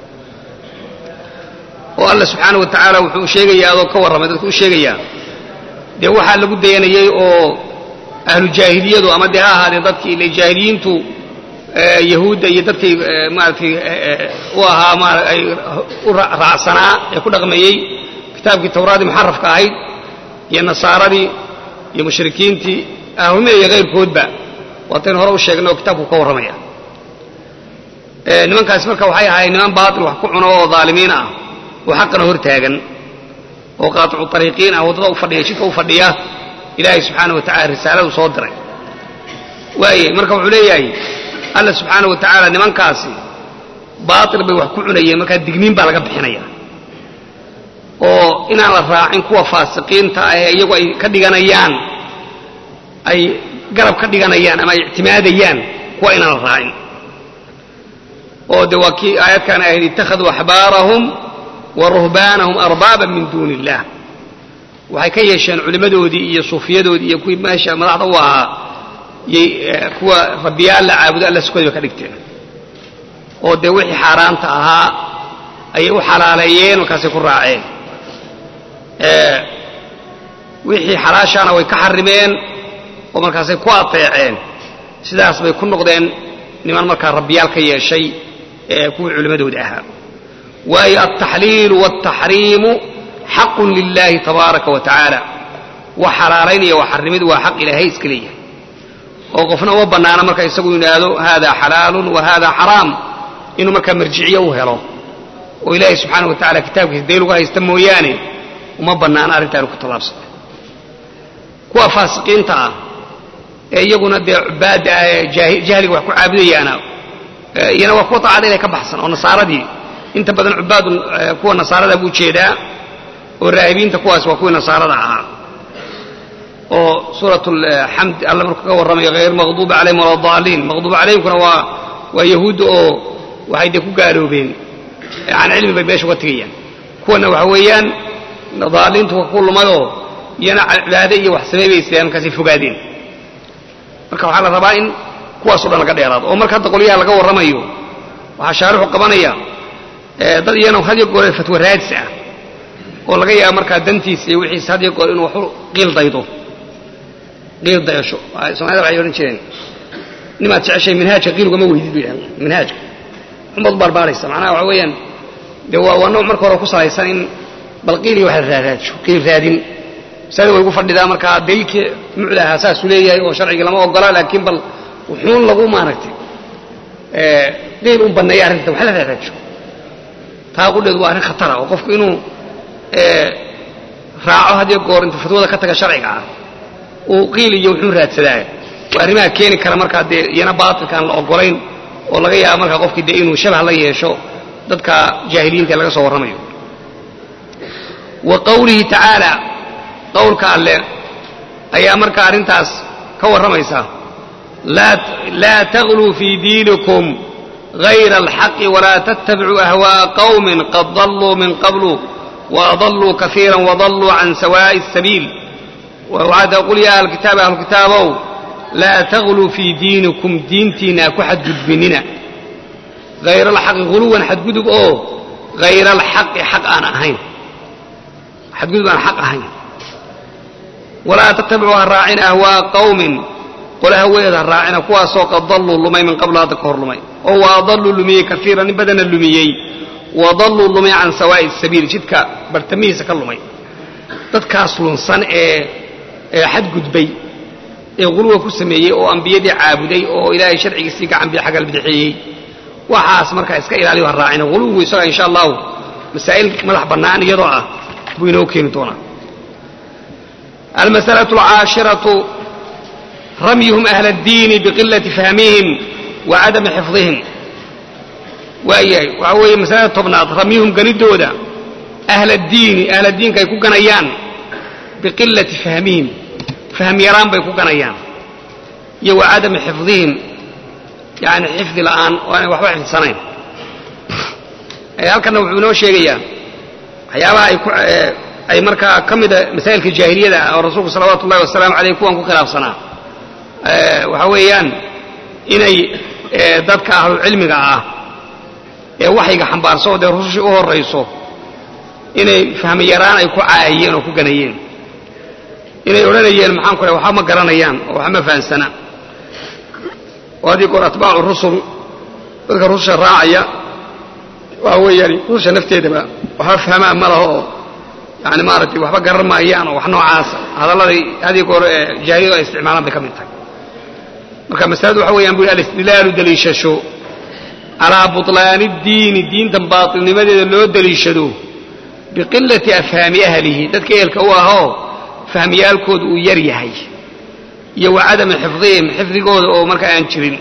oo alla subxaanahu wa tacaala wuxuu sheegayaa adoo ka warramay dadku u sheegayaa dee waxaa lagu dayanayey oo ahlu jaahiliyadu ama dee ha ahaadeen dadkii ile jaahiliyiintu yahuudda iyo dadkii maaratay u ahaa ma ay u raacsanaa ee ku dhaqmayey kitaabkii tawraadii muxarafka ahayd iyo nasaaradii iyo mushrikiintii ahumina iyo kayrkoodba waataynu hore u sheegnay oo kitaabku ka warramaya nimankaasi marka waxay ahaayeen niman baatil wax ku cuno oo dhaalimiin ah oo xaqana hor taagan oo qaaticu ariiqiin ah waddada u fadhiya jidka u fadhiya ilaahay subxaana wa tacala risaaladu soo diray waaye marka wuxuu leeyahay alla subxaana wa tacaala nimankaasi baatil bay wax ku cunayeen markaa digniin baa laga bixinaya oo inaan la raacin kuwa faasiqiinta ah ee iyagu ay ka dhiganayaan ay garab ka dhiganayaan ama ay ictimaadayaan kuwa inaan la raacin oo de waa kii aayadkan ahayd ittakhaduu axbaarahum wa ruhbaanahum arbaaban min duuni illah waxay ka yeesheen culimmadoodii iyo suufiyadoodii iyo kuwii meesha madaxda u ahaa yay kuwa rabbiyaal la caabudo alla sukooda bay ka dhigteen oo dee wixii xaaraanta ahaa ayay u xalaaleeyeen markaasay ku raaceen wixii xalaashaana way ka xarimeen oo markaasay ku ateeceen sidaas bay ku noqdeen niman markaa rabbiyaal ka yeeshay kuwii culimmadooda ahaa waayo altaxliilu waaltaxriimu xaqun lilaahi tabaaraka wa tacaala wax xalaalaynaya wax xarrimid waa xaq ilaahay iska leeyahay oo qofna uma bannaana marka isagu yidhaahdo haadaa xalaalun wa haadaa xaraam inuu markaa marjiciyo u helo oo ilaahay subxaana wa tacala kitaabkiisa dayl uga haysta mooyaane uma bannaana arrintaanu ku tallaabsana kuwa faasiqiinta ah ee iyaguna dee cubaadda ah ee jahliga wax ku caabudayaana iyana waa kuwa taacada inay ka baxsan oo nasaaradii inta badan cubaadu kuwa nasaarada buu jeedaa oo raahibiinta kuwaas waa kuwii nasaarada ahaa oo suurat alxamd alla markuu ka warramayo hayr maqduubi calayhim wala daaliin maqduubi calayhimkuna waa waa yahuudda oo waxay dee ku gaaloobeen can cilmi bay meesha uga tegayaan kuwana waxa weeyaan daaliintu waa ku lumayoo iyana cibaade iyo wax samaybaysayaan markaasay fogaadeen marka waxaa la rabaa in kuwaasoo dhan laga dheeraado oo marka hadda qolyaha laga warramayo waxaa shaarixu qabanaya dad iyana hadiyo goore fatwa raadis ah oo laga yaaba markaa dantiisa iyo wixiisa hadiyo goor inuu waxu qiil daydo qiil dayasho soomaalida waxay odhan jireen nimaad jeceshay minhaajka qiilugama weydid bay yidhahdeen minhaajka xumbaad u baarbaaraysa macnaha waxa weeyaan dee waa waa nooc marka hore ku salaysan in bal qiil iyo wax la raaraajo qiil raadin masalada way gu fadhidaa markaa daliilkii mucda ahaa saasuu leeyahay oo sharcigii lama ogola laakiin bal wuxuun lagu maaragtay qiil un banneeya arrinta wax la raaraajo taa qudheedu waa arrin khatara oo qofku inuu raaco hadiyo goor inta fatwada ka taga sharciga ah uu qiil iyo wuxuu raadsadaa waa arrimaha keeni kara markaa dee iyana baatilka aan la ogolayn oo laga yaaba markaa qofkii dee inuu shabah la yeesho dadka jaahiliyiinta ee laga soo warramayo wa qawlihi tacaala qowlka alle ayaa markaa arrintaas ka warramaysa laa tagluu fii diinikum غayra alxaqi walaa tattabicuu ahwaaءa qowmin qad dalluu min qablu waadalluu kaiira wadalluu can sawaaءi الsabiil wacada qul ya ahlkitaab ahlukitaabow laa tagluu fii diinikum diintiinna ku xadgudbinina hayra alxaqi huluwan xadgudub oo hayra alxaqi xaq aan ahayn xadgudub aan xaq ahayn walaa tattabicuu ha raacina ahwaa'a qawmin qole haweed ha raacina kuwaasoo qad dalluu lumay min qablu hadda ka hor lumay oo waadalluu lumiyey kaiiran in badana lumiyey wadalluu lumay can sawaa'i sabiil jidka bartamihiisa ka lumay dadkaas lunsan ee ee xadgudbay ee quluwa ku sameeyey oo ambiyadii caabuday oo ilaahay sharcigiisii gacan bi xagal bidixeeyey waxaas markaa iska ilaaliyo ha raacina quluwigu isaga insha allahu masaa'il madax bannaan iyadoo ah buu inoo keeni doonaa almasalatu alcaashiratu ramyuhum ahla addiini biqilati fahmihim wa cadami xifdihim waayahay waxaa weeye masalada tobnaad ramyuhum ganidooda ahla diini ahla diinka ay ku ganayaan biqilati fahmihim fahm yaraan bay ku ganayaan iyo wa cadami xifdihim yani xifdi la'aan oo aanay waxba xifdsanayn halkanna wuxuu inoo sheegayaa waxyaabaha ay ku ay markaa ka mida masaa'ilka jaahiliyada ah oo rasuulku salawaatu ullahi wasalaamu aleyh kuwan ku khilaafsanaa waxa weeyaan inay dadka ahlucilmiga ah ee waxayga xambaarso oo dee rusushii u horrayso inay fahmi yaraan ay ku caayeen oo ku ganayeen inay odhanayeen maxaan ku waxba ma garanayaan oo waxba ma fahansana oo haddii goor atbaacu rusul dadka rususha raacaya waa weeyaan rususha nafteedaba waxba fahmaan ma laho oo yani maaragtay waxba garan maayaan oo wax noocaasa hadalladay haddii goor jaahiliyadu ay isticmaalaan bay ka mid tahay marka masaladu waxa weeyaan bu alistidlaalu daliishasho calaa butlaani diini diintan baatilnimadeeda loo daliishado biqilati afhaami ahlihi dadka ehelka u ahoo fahmiyaalkooda uu yar yahay iyo wa cadami xifdihim xifdigooda oo marka aan jirin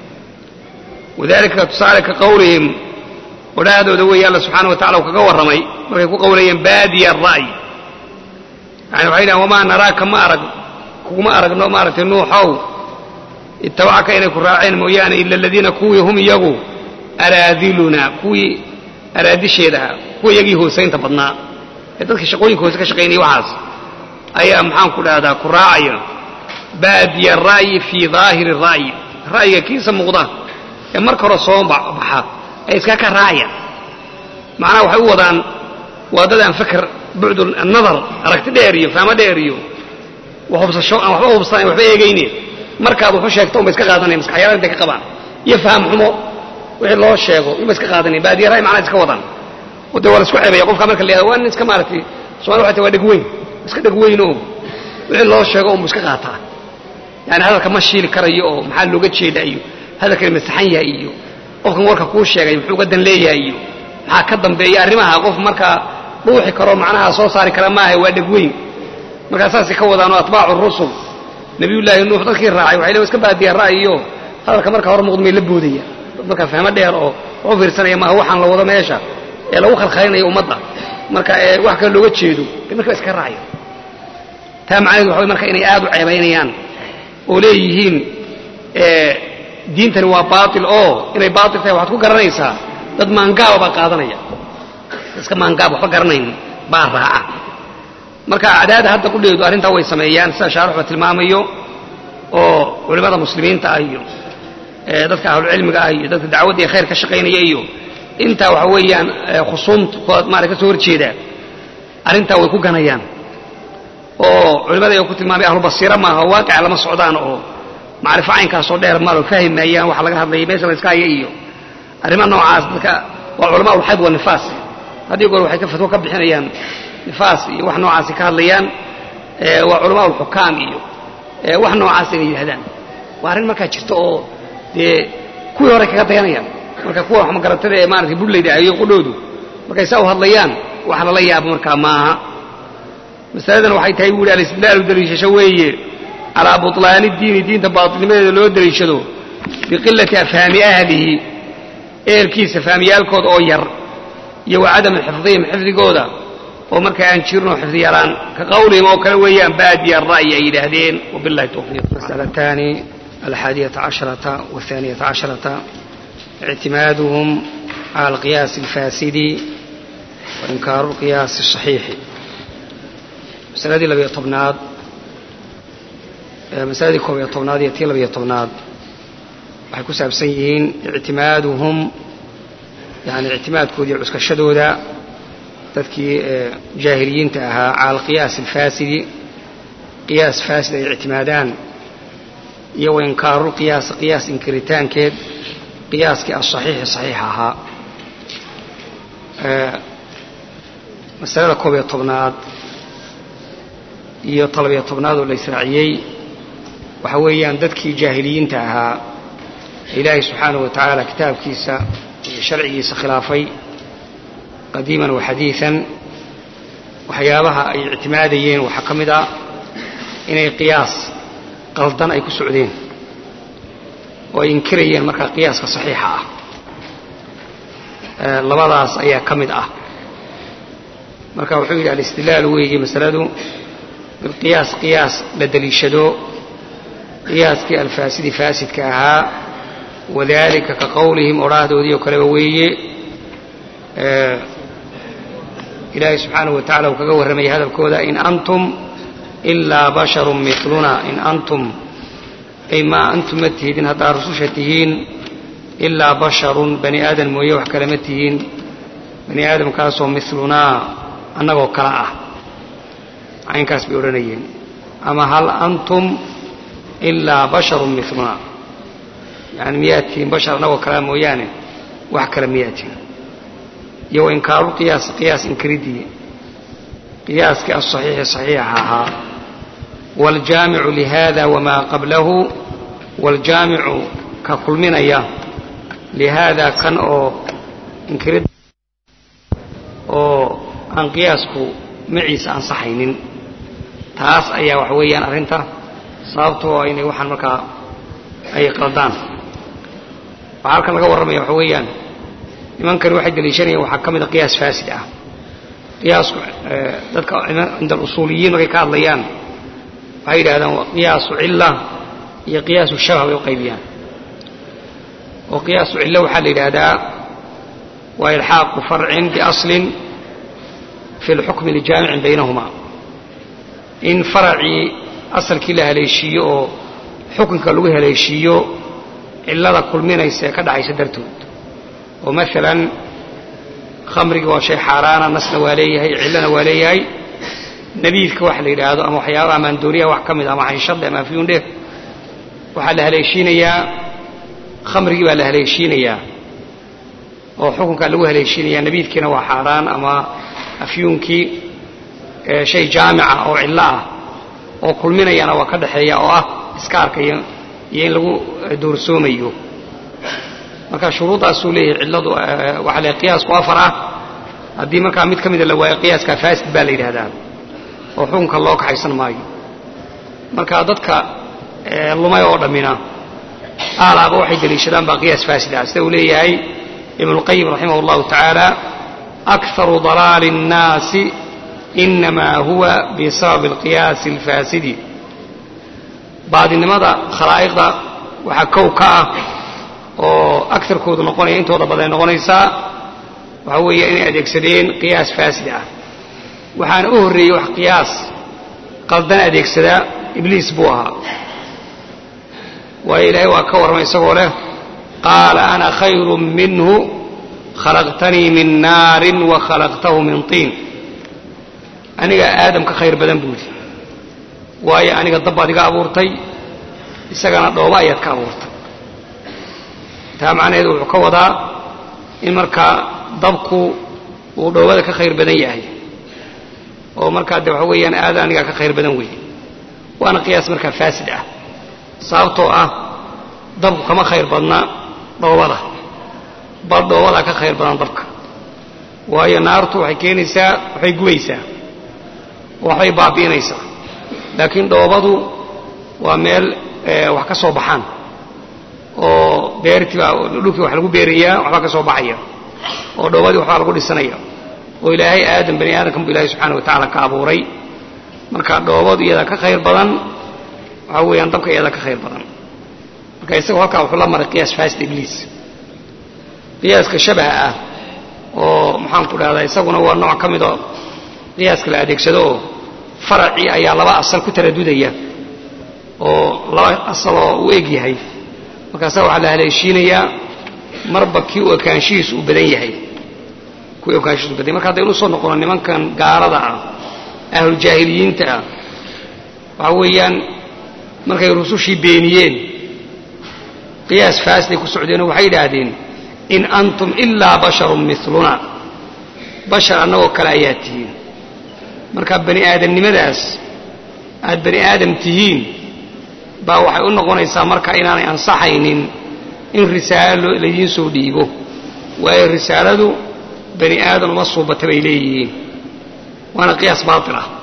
wadalika tusaale ka qowlihim odhaahdooda weeye alla subxaana wa tacala uu kaga warramay markay ku qowlayeen baadiya ara'y yani waxay dhahan wamaa naraaka ma arag kuguma aragno maaragtay nuuxow ittabacaka inay ku raaceen mooyaane ila aladiina kuwii hum iyagu araadiluna kuwii araadisheeda ah kuwa iyagii hoosaynta badnaa ee dadka shaqooyinka hoose ka shaqaynaya waxaas ayaa maxaan ku dhahdaa ku raacaya baadiya ra'yi fii daahiri ra'yi ra'yiga kiisa muuqda ee marka hore soo baxa ay iska ka raacayaan macnaha waxay u wadaan waa dad aan fakr bucdu nadar aragti dheer iyo fahmo dheer iyo hubsasho aan waxba hubsanayn waxba eegayne markaad waxu sheegto unba iska qaadanaya maskaxyaalada intay ka qabaan iyo faham xumo wixii loo sheego unba iska qaadanaya baadiya ra'yi macnaha iska wadaan oo dee waa la isku ceebaya qofka marka la yihahdo waa nin iska maaragtay somalia waxay tahay waa dhegweyn iska dhegweyn oo wixii loo sheego unbu iska qaataa yani hadalka ma shiili karayo oo maxaa looga jeeda iyo hadalkani masaxan yahay iyo qofkan warka kuu sheegay muxuu ga dan leeyahay iyo maxaa ka dambeeya arrimaha qof markaa dhuuxi karo macnaha soo saari kara maaha waa dhegweyn markaa saasay ka wadaanoo atbaacu rusul nabiyullaahi nuux dadkii raacay waxay le iska baadiya ra'yiyo hadalka markaa hor muuqd may la boodaya dad markaa fahmo dheer oo waxu fiirsanaya maaha waxaan la wado meesha ee lagu khalkhalinaya ummadda marka ee wax kale looga jeedo de markaa iska raacaya taa macnaheedu waxa way marka inay aad u ceebaynayaan oo leeyihiin diintani waa baatil oo inay baatil tahay waxaad ku garanaysaa dad maangaaba baa qaadanaya iska maangaab waxba garanayn baa raaca marka acdaada hadda qudheedu arrintaa way sameeyaan sida shaarixba tilmaamayo oo culimmada muslimiinta ah iyo dadka ahlucilmiga ah iyo dadka dacwadda ee khayr ka shaqaynaya iyo intaa waxa weeyaan khusuumta maara ka soo horjeeda arrintaa way ku ganayaan oo culimmada ay ku tilmaamay ahlubasiira maaha oo waaqica lama socdaan oo macrifo caynkaasoo dheer malo fahmi maayaan waxa laga hadlaya meesha la iska haya iyo arrimaha noocaas dadka waa culamaa ulxayd wa nifaas haddii goor waxay ka fatwo ka bixinayaan nifaas iyo wax noocaasi ka hadlayaan waa culamaa ulxukaam iyo wax noocaas inay yidhahdaan waa arrin markaa jirta oo dee kuwii hore kaga dayanayaan marka kuwa wax magaratada ee maaragtay budlayda ayo qudhoodu markay saa u hadlayaan wax lala yaabo markaa maaha masaladan waxay tahay buu yidhi alistidlaalu daliishasho weeye calaa butlaani diini diinta baatilnimadeeda loo daliishado biqilati afhaami ahlihi ehelkiisa fahmiyaalkooda oo yar iyo wa cadami xifdihim xifdigooda oo marka aan jirno xifdi yaraan ka qawlihim oo kale weeyaan baadiya ra'yi ay yidhaahdeen wabillahi tawfiiq masalataani alxaadiyata casharata waathaaniyata casharata ictimaaduhum cala alqiyaasi alfaasidi wainkaaru alqiyaasi asaxiixi masaladii labiyo tobnaad masaladii koob iyo tobnaad iyo tii labiyo tobnaad waxay ku saabsan yihiin ictimaaduhum yani ictimaadkoodii cuskashadooda dadkii jaahiliyiinta ahaa cala alqiyaas alfaasidi qiyaas faasid ay ictimaadaan iyo wainkaaruulqiyaasi qiyaas inkiritaankeed qiyaaskii asaxiixi saxiixa ahaa masalada koob iyo tobnaad iyo talabiyo tobnaad oo la israaciyey waxa weeyaan dadkii jaahiliyiinta ahaa ilaahay subxaanahu wa tacaala kitaabkiisa iyo sharcigiisa khilaafay qadiiman wa xadiian waxyaabaha ay ictimaadayeen waxaa ka mid ah inay qiyaas qaldan ay ku socdeen oo ay inkirayeen markaa qiyaaska saxiixa ah labadaas ayaa ka mid ah marka wuxuu yidhi alistidlaal weeye masaladu bilqiyaas qiyaas la deliishado qiyaaskii alfaasidi faasidka ahaa wadalika ka qowlihim odhaahdoodii oo kaleba weeye ilaahay subxaanahu wa tacala uu kaga warramayay hadalkooda in antum ilaa basharun miluna in antum ay maa antum ma tihidin haddaad rususha tihiin ilaa basharun bani aadan mooye wax kale ma tihiin bani aadamkaasoo milunaa annagoo kale ah caynkaas bay odhanayeen ama hal antum ilaa basharun miluna yani miyaad tihiin bashar annagoo kalea mooyaane wax kale miyaad tihiin iyo inkaaru qiyaas qiyaas inkiridii qiyaaskii asaxiixi saxiixa ahaa waaljaamicu lihada wamaa qablahu waaljaamicu ka kulminaya lihaada kan oo inkirid oo aan qiyaasku maciisa ansaxaynin taas ayaa waxa weeyaan arrinta sababtoo inay waxaan markaa ay qaldaan waxaa halkan laga warramaya waxa weeyaan nimankani waxay daliishanayeen waxaa ka mid a qiyaas faasid ah qiyaasku dadka cinda alusuuliyiin markay ka hadlayaan waxay yidhahdaan qiyaasu cilla iyo qiyaasu shabah bay u qaybiyaan oo qiyaasu cillo waxaa la yidhaahdaa waa ilxaaqu farcin biaslin fi lxukmi lijaamicin baynahuma in faracii asalkii la haleeshiiyo oo xukunka lagu haleeshiiyo cillada kulminaysa ee ka dhacaysa dartood oo maalan khamrigi waa shay xaaraana nasna waa leeyahay cillana waa leeyahay nabiidka waxa la yidhaahdo ama waxyaabaha maandooriyaha wax ka mid ama xanshadhe ama afyuundhe waxaa la haleeshiinayaa khamrigii baa la haleeshiinayaa oo xukunkaa lagu haleeshiinayaa nabiidkiina waa xaaraan ama afyuunkii shay jaamica oo cillo ah oo kulminayana waa ka dhexeeya oo ah iska arkayo iyo in lagu doorsoomayo marka shuruuddaasuu leeyahay cilladu waxaa le qiyaasku afar ah haddii markaa mid ka mida la waayo qiyaaska faasid baa la yidhaahdaa oo xukunka loo kaxaysan maayo marka dadka lumay oo dhammina aalaaba waxay deliishadaan baa qiyaas faasid ah sida uu leeyahay ibnuulqayim raximah allahu tacaala akaru dalaali الnaasi inamaa huwa bisababi alqiyaasi alfaasidi baadinimada khalaa'iqda waxaa kow ka ah oo agarkoodu noqonaya intooda badan noqonaysaa waxaa weeye inay adeegsadeen qiyaas faasid ah waxaana u horreeyey wax qiyaas qaldan adeegsadaa ibliis buu ahaa waayo ilaahay waa ka warramay isagoo leh qaala ana khayru minhu khalaqtanii min naarin wa khalaqtahu min tiin aniga aadam ka khayr badan buudi waayo aniga dabbaad iga abuurtay isagana dhooba ayaad ka abuurtay taa macnaheedu wuxuu ka wadaa in markaa dabku uu dhoobada ka khayr badan yahay oo markaa de waxa weeyaan aada anigaa ka khayr badan weeye waana qiyaas markaa faasid ah sababtoo ah dabku kama khayr badna dhoobada bal dhoobadaa ka khayr badan dabka waayo naartu waxay keenaysaa waxay gubaysaa oo waxbay baabi'inaysaa laakiin dhoobadu waa meel wax ka soo baxaan oo beertii baa dhulkii wax lagu beerayaa waxbaa ka soo baxaya oo dhoobadii waxbaa lagu dhisanaya oo ilaahay aadam bani aadamkan bu ilahay subxaana wa tacaala ka abuuray marka dhoobadu iyadaa ka khayr badan waxaa weeyaan dabka iyadaa ka khayr badan marka isagoo halkaa wuxuu la maray qiyaas faasid ibliis qiyaaska shabaha ah oo maxaanku dhahdaa isaguna waa nooc ka midoo qiyaaska la adeegsado oo faracii ayaa laba asal ku taradudaya oo laba asaloo u eg yahay markaasa waxaa la haleeshiinayaa marba kii u ekaanshihiisu uu badan yahay kuwii ekaanshihiisu badan yahay marka haddaynu usoo noqono nimankan gaalada ah ahlujaahiliyiinta ah waxaa weeyaan markay rusushii beeniyeen qiyaas faasiday ku socdeenoo waxay idhaahdeen in antum ilaa basharun miluna bashar annagoo kale ayaa tihiin marka bani aadamnimadaas aad bani aadam tihiin baa waxay u noqonaysaa marka inaanay ansaxaynin in risaalo laydiin soo dhiibo waayo risaaladu bani aadan uma suubata bay leeyihiin waana qiyaas baatil ah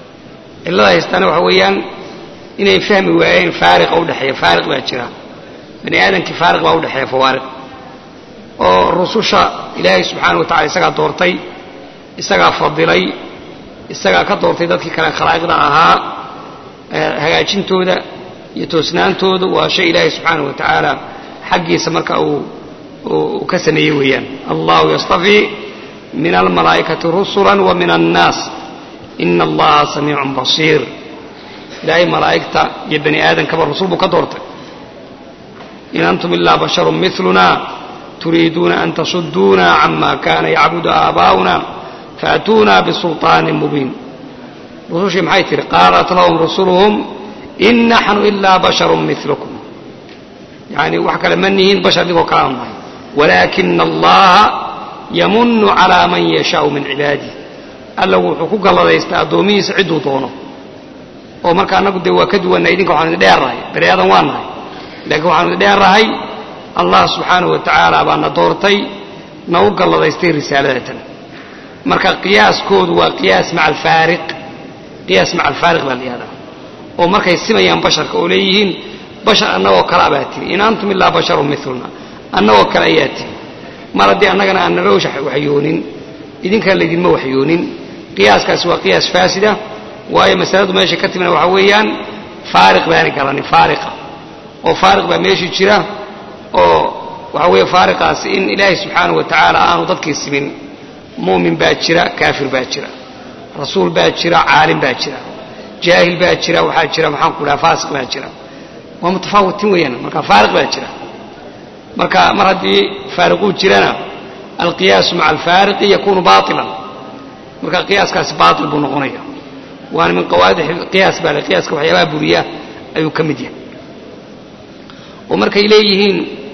cillada haystaana waxa weeyaan inay fahmi waayeen faariqa u dhexeeya faariq baa jira bani aadamkii faariq baa udhexeeya fawaariq oo rususha ilaahay subxaana wa tacala isagaa doortay isagaa fadilay isagaa ka doortay dadkii kale khalaa'iqda ahaa hagaajintooda iyo toosnaantooda waa shay ilaahay subxaana wa tacaala xaggiisa marka uu uu ka sameeyey weeyaan allahu yastafii min almalaa'ikati rusula wa min annaas ina allaha samiicun basiir ilaahay malaa'igta iyo bani aadamkaba rusul buu ka doortay in antum ilaa basharun miluna turiiduuna an tasuduuna cama kana yacbudu aabaa'una faatuuna bisulطaanin mubiin rusushii maxay tihi qaalat lahum rusuluhum in naxnu ilaa basharun milukum yani wax kale ma nihiin bashar digoo kalaan nahay walaakina allaha yamunu calaa man yashaau min cibaadih alla wuxuu ku galladaystaa addoomihiisa cidduu doono oo marka annagu dee waa ka duwannahay idinka waxaanu idin dheerrahay bani aadan waa nahay laakiin waxaanu idin dheerrahay allah subxaanahu wa tacaala baa na doortay na u galladaystay risaaladatan marka qiyaaskoodu waa qiyaas maca alfaariq qiyaas maca alfaariq baa la yihahdaa oo markay simayaan basharka oo leeyihiin bashar annagoo kale abaa tiri in antum ilaa basharun miluna annagoo kale ayaa tiri mar haddii annagana aan nala waxyoonin idinkana laydinma waxyoonin qiyaaskaasi waa qiyaas faasida waayo masaladu meesha ka timina waxaa weeyaan faariq baani garanin faariqa oo faariq baa meeshii jira oo waxaa weeye faariqaasi in ilaahay subxaanahu wa tacaala aanu dadkii simin mu'min baa jira kaafir baa jira rasuul baa jira caalim baa jira jaahil baa jira waxaa jira maxaan ku dhaha faasiq baa jira waa mutafaawitin weeyaan marka faariq baa jira marka mar haddii faariquu jirana alqiyaasu maca alfaariqi yakunu baailan marka qiyaaskaasi baail buu noqonaya waana min qawaadix qiyaas baa le qiyaaska waxyaabaha buriya ayuu ka mid yahay oo markay leeyihiin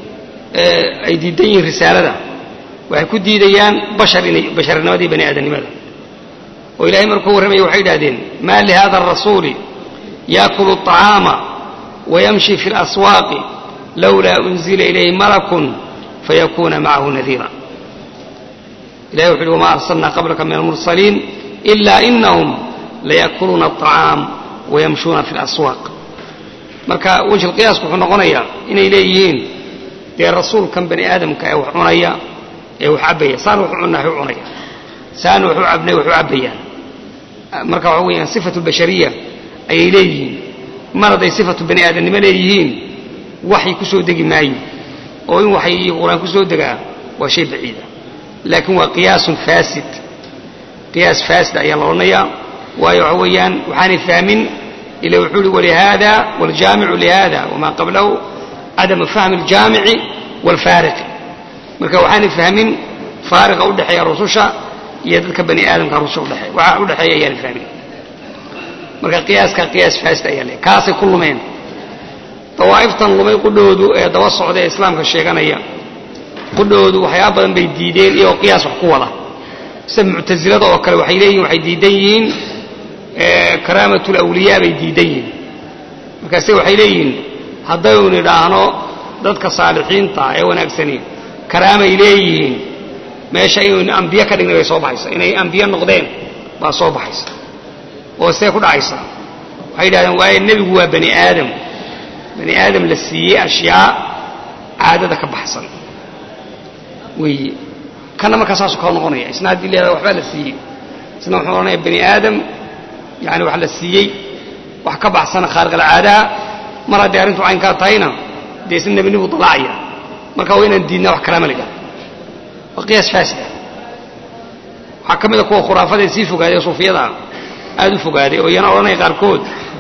ay diidan yihiin risaalada waxay ku diidayaan bashar inay basharnimadii bani aadamnimada oo ilahay markuu warramaya waxay idhahdeen ma lihada arasuuli yaakulu الطacaama wayamshi fi اlaswaaqi lawlaa unzila ilayhi malakun fayakuna macahu nadiira ilahay wuxu uhi wama arsalna qablaka min almursaliin ila inahum layakuluuna الطacaam wayamshuuna fi اlaswaaq marka wejh alqiyaasku wuxuu noqonayaa inay leeyihiin dee rasuulkan bani aadamka ee wax cunaya ee wax cabbaya saana waxu cunaa waxu cunaya saana waxu cabnay waxu cabbayaan marka waxa weeyaan sifatu bashariya ayay leeyihiin mar hadday sifatu bani aadamnimo leeyihiin waxay ku soo degi maayo oo in waxay iyo qur-aan ku soo degaa waa shay baciida laakiin waa qiyaasun faasid qiyaas faasid ayaa la odhanayaa waayo waxa weeyaan waxaanay fahmin ila wuxuu uhi walihada wاljaamicu lihada wama qablahu cadamu fahmi اljaamici wاlfaariqi marka waxaanay fahmin faariqa udhexeeya rususha iyo dadka bani aadamka rususha udhexeeya waxaa udhexeeya ayaanay fahmin marka qiyaaska qiyaas faasid ayaa le kaasay ku lumeen dawaa'iftan lumay qudhoodu ee daba socda ee islaamka sheeganaya qudhoodu waxyaaba badan bay diideen iyagoo qiyaas wax ku wada sida muctasilada oo kale waxay leeyihin waxay diidan yihiin karaamat lawliyaa bay diidan yihiin markaase waxay leeyihiin haddaynu nidhaahno dadka saalixiinta ee wanaagsani karaamay leeyihiin meesha inaynu ambiye ka dhignay bay soo baxaysa inay ambiye noqdeen baa soo baxaysa oo see ku dhacaysa waxay yidhahdeen waayo nebigu waa bani aadam bani aadam la siiyey ashyaa caadada ka baxsan weeye kana markaa saasuu kala noqonaya isna haddii leedaha waxbaa la siiyey isna wuxuu odhanaya bani aadam yani wax la siiyey wax ka baxsana khaariqalcaadaha mar hadday arrintu caynkaa tahayna dee isna nebinibu dalaacaya marka waa inaan diidnaa wax kalaama lidhaha waa qiyaas faasida waxaa ka mid a kuwa khuraafadae sii fogaaday oo suufiyada aada u fogaaday oo iyana odhanaya qaarkood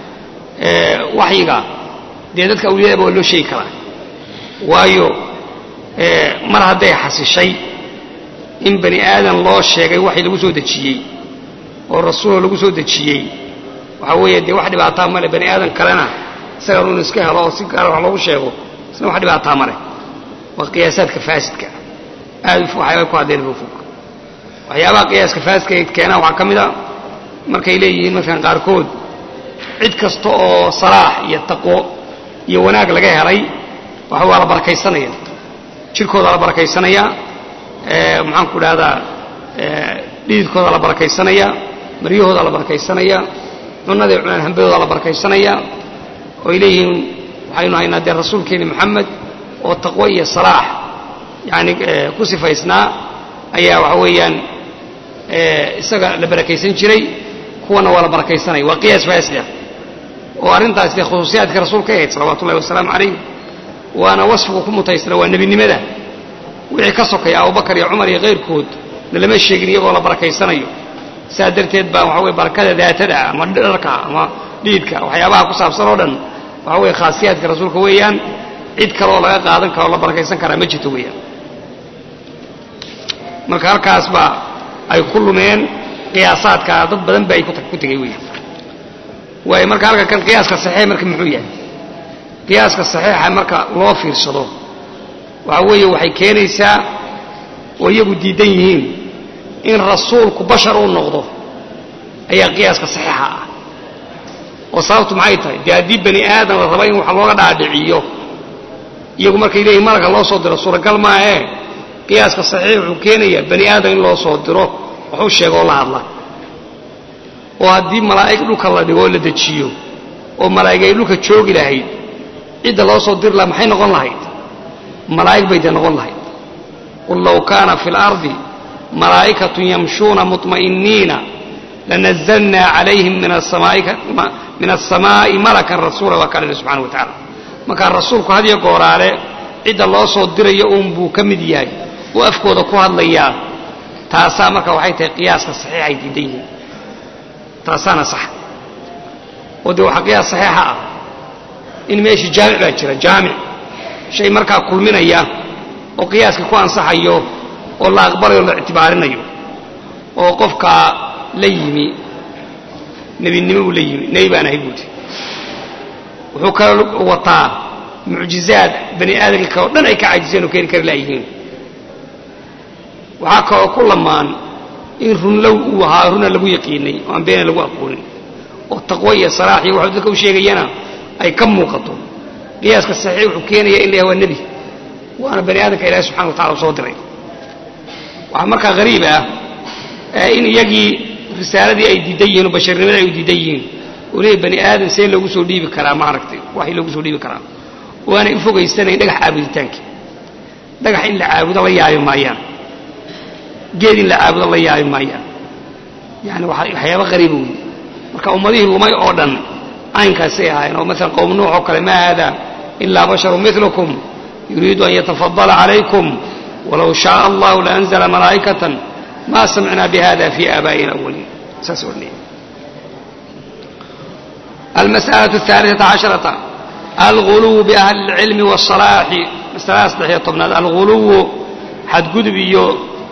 waxyiga dee dadka awliyadaba waa loo sheegi karaa waayo mar hadday xasishay in bani aadan loo sheegay waxii lagu soo dejiyey oo rasuuloo lagu soo dejiyey waxaa weeye dee wax dhibaataa male bani aadan kalena isagan inu iska helo oo si gaara wax loogu sheego isna wax dhibaataa male waa qiyaasaadka faasidka aad waxyaabay ku hadleen fog waxyaabaha qiyaaska faasidka ay keenaan waxaa ka mid a markay leeyihiin markan qaarkood cid kasta oo salaax iyo taqwo iyo wanaag laga helay waxa waa la barakaysanaya jirkooda la barakaysanaya maxaan ku dhahdaa dhididkooda la barakaysanaya maryahooda la barakaysanaya cunaday cunaan hambadooda la barakaysanaya oo ay leeyihiin waxaynu haynaa dee rasuulkeeni moxamed oo taqwo iyo salaax yani ku sifaysnaa ayaa waxa weeyaan isaga la barakaysan jiray kuwana waa la barakaysanaya waa qiyaas faasida oo arrintaas dee khusuusiyaadka rasuulka ahayd salawatu ullahi wasalaamu calayh waana wasfigu ku mutaysana waa nebinimada wixii ka sokaya abubakar iyo cumar iyo kayrkood lalama sheegin iyagoo la barakaysanayo saa darteed baa waxa weye barakada daatada ama dharka ama dhiidka waxyaabaha ku saabsan oo dhan waxa weye khaasiyaadka rasuulka weeyaan cid kaleoo laga qaadan karo o la barakaysan karaa ma jirto weeyaan marka halkaas baa ay ku lumeen qiyaasaadkaa dad badan ba ay ku tegay weeyaan waayo marka halka kan qiyaaska saxiix marka muxuu yahay qiyaaska saxiixa marka loo fiirsado waxa weeye waxay keenaysaa oo iyagu diidan yihiin in rasuulku bashar uu noqdo ayaa qiyaaska saxiixa ah oo sababtu maxay tahay dee haddii bani aadam la raba in wax looga dhaadhiciyo iyagu markay leeyihin malagka loo soo diro suuragal maahee qiyaaska saxiix wuxuu keenayaa bani aadam in loo soo diro waxu sheega oo la hadla oo haddii malaa'ig dhulka la dhigo oo la dejiyo oo malaa'ig ay dhulka joogi lahayd cidda loo soo diri laha maxay noqon lahayd malaa'ig bay dee noqon lahayd qul low kaana fi اlardi malaa'ikatu yamshuuna muطma'iniina lanazalnaa calayhim min aلsamaa'i malakan rasuula waa kalena subxana wa tacala markaa rasuulku hadiyo gooraale cidda loo soo dirayo uun buu ka mid yahay oo afkooda ku hadlayaa taasaa marka waxay tahay qiyaaska saxiix ay diidan yihiin taasaana sax oo dee waxaa qiyaas saxiixa ah in meeshii jaamic baa jira jaamic shay markaa kulminaya oo qiyaaska ku ansaxayo oo la aqbalayo o la ictibaarinayo oo qofkaa la yimi nebinimo uu la yimi nebi baan ahay buudi wuxuu kala wataa mucjizaad bani aadamka oo dhan ay ka caajiseen oo keeni kari laayihiin waxaa kaloo ku lamaan in runlow uu ahaa runa lagu yaqiinay oo aan beena lagu aqoonin oo taqwo iyo salaax iyo waxuu dadka u sheegayana ay ka muuqato qiyaaska saxiix wuxuu keenaya in la yahay waa nebi waana bani aadamka ilahi subxana wa tacala u soo diray waxaa markaa hariib ah in iyagii risaaladii ay diidan yihiin oo basharnimadii ay u diidan yihiin oo leeyahy bani aadam see loogu soo dhiibi karaa maaragtay waxay loogu soo dhiibi karaa oo aanay u fogaysanayn dhagax caabuditaanka dhagax in la caabudo la yaabi maayaan geed in la caabudo la yaabi maayaan yani waxyaaba hariiba wey marka ummadihii lumay oo dhan caynkaasay ahaayeen oo maalan qowm nuux oo kale ma haada ilaa basharu milukum yuriidu an yatafadala calaykum walow shaaa allahu laanzla malaa'ikatan ma samicnaa bihada fi aabaa'ina awaliin saas odhanaya almas'alaة الثaaliثaةa caشharaةa alguluw biahli اlcilmi wالصalaaxi masalada saddexiyo tobnaad alguluwu xadgudub iyo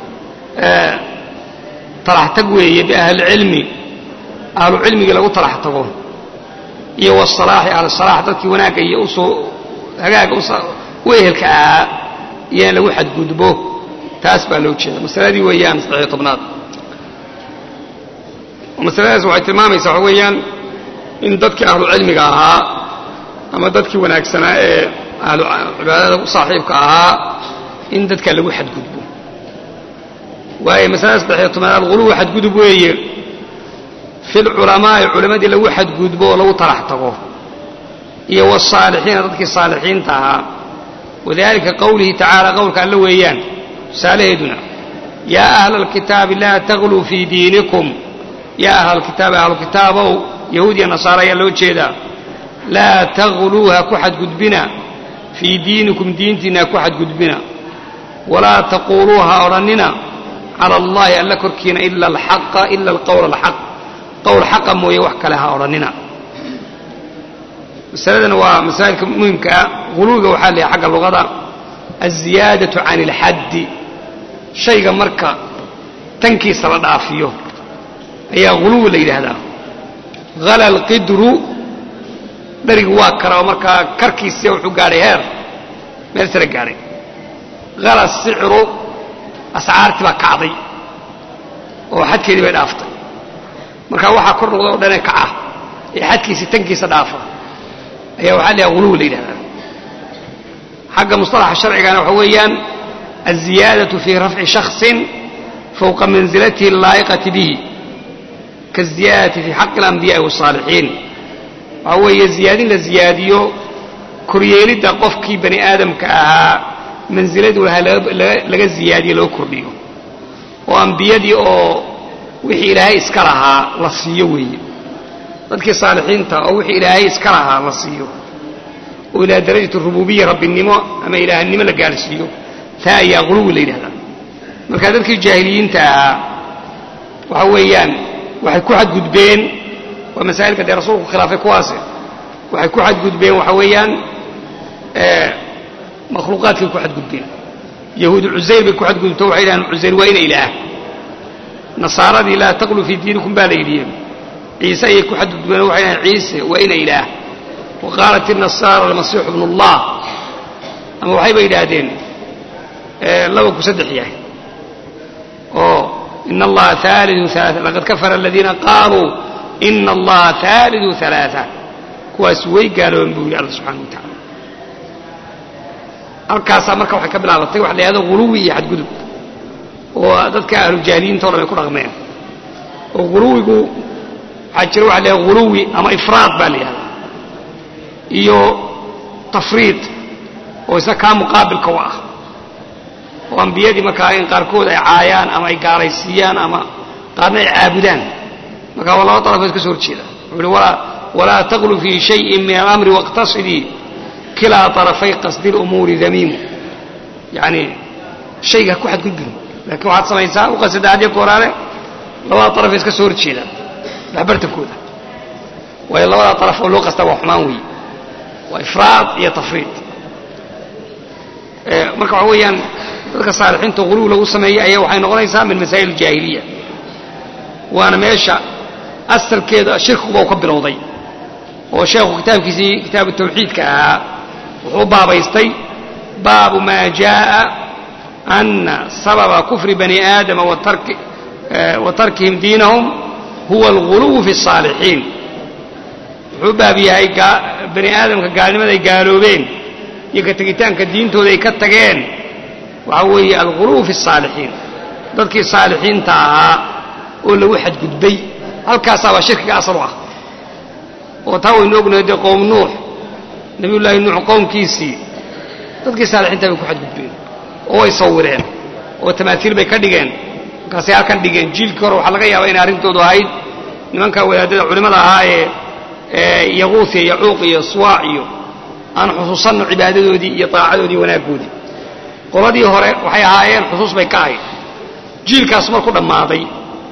talax tag weeye biahli اlcilmi ahlu cilmigii lagu talax tago iyo wالصalaaxi ahlusalaax dadkii wanaagga iyo usoo hagaaga u ehelka ahaa iyo in lagu xadgudbo taas baa loo jeeda masaladii weeyaan saddexiyo tobnaad masaladaas waxay tilmaamaysaa waxa weeyaan in dadkii ahlu cilmiga ahaa ama dadkii wanaagsanaa ee ahlu cibaadada u saaxiibka ahaa in dadka lagu xadgudbo waayo masalada saddexiyo tobnaad alguluw xadgudub weeye fi lculamaa'i culammadii lagu xadgudbo oo lagu talax tago iyo wاsaalixiina dadkii saalixiinta ahaa wadalika qowlihi tacaala qowlka alla weeyaan tusaalaheeduna yaa ahla alkitaabi laa tagluu fii diinikum yaa ahla alkitaabi ahlu kitaabow yahuud iyo nasaara ayaa loo jeedaa laa tagluu ha ku xadgudbina fii diinikum diintiinna ha ku xadgudbina walaa taquuluu ha odhannina cala allahi alla korkiina ila alxaqa ila alqowla alxaq qowl xaqa mooye wax kale ha odhannina masaladan waa masaa'ilka muhimka ah huluwiga waxaa la yahay xagga luqada alziyaadatu can ilxaddi shayga marka tankiisa la dhaafiyo ayaa huluwi la yidhaahdaa hala alqidru dharigu waa kara oo markaa karkiisia wuxuu gaadhay heer meel sare gaadhay hala sicru ascaartii baa kacday oo xadkeedii bay dhaaftay markaa waxaa kor noqda oo dhanee kaca ee xadkiisii tankiisa dhaafa ayaa waxaa layaha huluwi la yidhahdaa xagga musطalaxa sharcigana waxa weeyaan alziyaadaةu fii rafci shakصi fowqa mansilatihi اlaa'iqati bihi kaالziyaadati fii xaqi اlanbiyaءi wالصaalixiin waxaa weeye ziyaadin la ziyaadiyo koryeelidda qofkii bani aadamka ahaa mansiladu lahaa laga ziyaadiyo loo kordhiyo oo ambiyadii oo wixii ilaahay iska lahaa la siiyo weeye dadkii saalixiinta oo wixii ilaahay iska lahaa la siiyo oo ilaa darajat rububiya rabbinimo ama ilaahnimo la gaadhsiiyo taa ayaa quluwi la yidhahdaa marka dadkii jaahiliyiinta ahaa waxa weeyaan waxay ku xadgudbeen waa masaa'ilka dee rasuulku khilaafay kuwaase waxay ku xadgudbeen waxa weeyaan makhluuqaadkay ku xadgudbeen yahuud cusayr bay ku xadgudubto waxay yidhahdeen cusayr waa ina ilaah nasaaradii laa taqlu fii diinikum baa la yidhi ciise ayay ku xadgudbeen oo waxay yidhahdeen ciise waa ina ilaah wa qaalat inasaara almasiixu bnu allah ama waxayba yidhaahdeen laba ku saddex yahay oo ina allaha aaliu aa laqad kafara aladiina qaaluu ina allaha aalidu alaaa kuwaas way gaaloobeen buu yidhi alla subxana wa tacala halkaasaa marka waxay ka bilaabatay waxa la yhahdo huluwi iyo xadgudub oo dadka ahlujaahiliyiinta o dhan ay ku dhaqmeen oo huluwigu waxaa jira waxa la yhahda huluwi ama ifraad baa la yihahdaa iyo tafriid oo isna kaa muqaabilka u ah oo ambiyadii markaa in qaarkood ay caayaan ama ay gaalaysiiyaan ama qaarna ay caabudaan marka waa laba darafood ka soo horjeeda wuxuu uhi walaa taqlu fii shayin min alamri wاqtasidii kilaa طarafay qasdi اlumuuri damiimu yani shayga ha ku xadgudbin laakiin waxaad samaysaa u qasada hadyo kooraale labada darafay iska soo horjeedaan waxbartankooda waayo labada daraf oo loo qastaa waa xumaan weeye waa ifraad iyo tafriid marka waxa weeyaan dadka saalixiinta huluw lagu sameeyey ayaa waxay noqonaysaa min masaa'il aljaahiliya waana meesha asalkeeda shirkiguba u ka bilowday oo sheekhu kitaabkiisii kitaabu tawxiidka ahaa wuxuu baabaystay baabu maa jaaءa ana sababa kufri bani aadama wa tarkihim diinahum huwa alguluw fi الصaalixiin wuxuu baab yahay bani aadamka gaalnimada ay gaaloobeen iyo ka tegitaanka diintooda ay ka tageen waxaa weeye alguluw fi الصaalixiin dadkii saalixiinta ahaa oo lagu xadgudbay halkaasaabaa shirkiga asal u ah oo taa waynu ognahay dee qowm nuux nabiyullaahi nuux qowmkiisii dadkii saalixiinta bay ku xadgudbeen oo way sawireen oo tamaatiil bay ka dhigeen markaasay halkan dhigeen jiilkii hore waxaa laga yaabaa inay arrintoodu ahayd nimanka wadaadada culimmada ahaa ee yaquus iyo yacuuq iyo suwaac iyo aan xusuusanno cibaadadoodii iyo daacadoodii wanaaggoodii qoladii hore waxay ahaayeen xusuus bay ka ahayd jiilkaas marku dhammaaday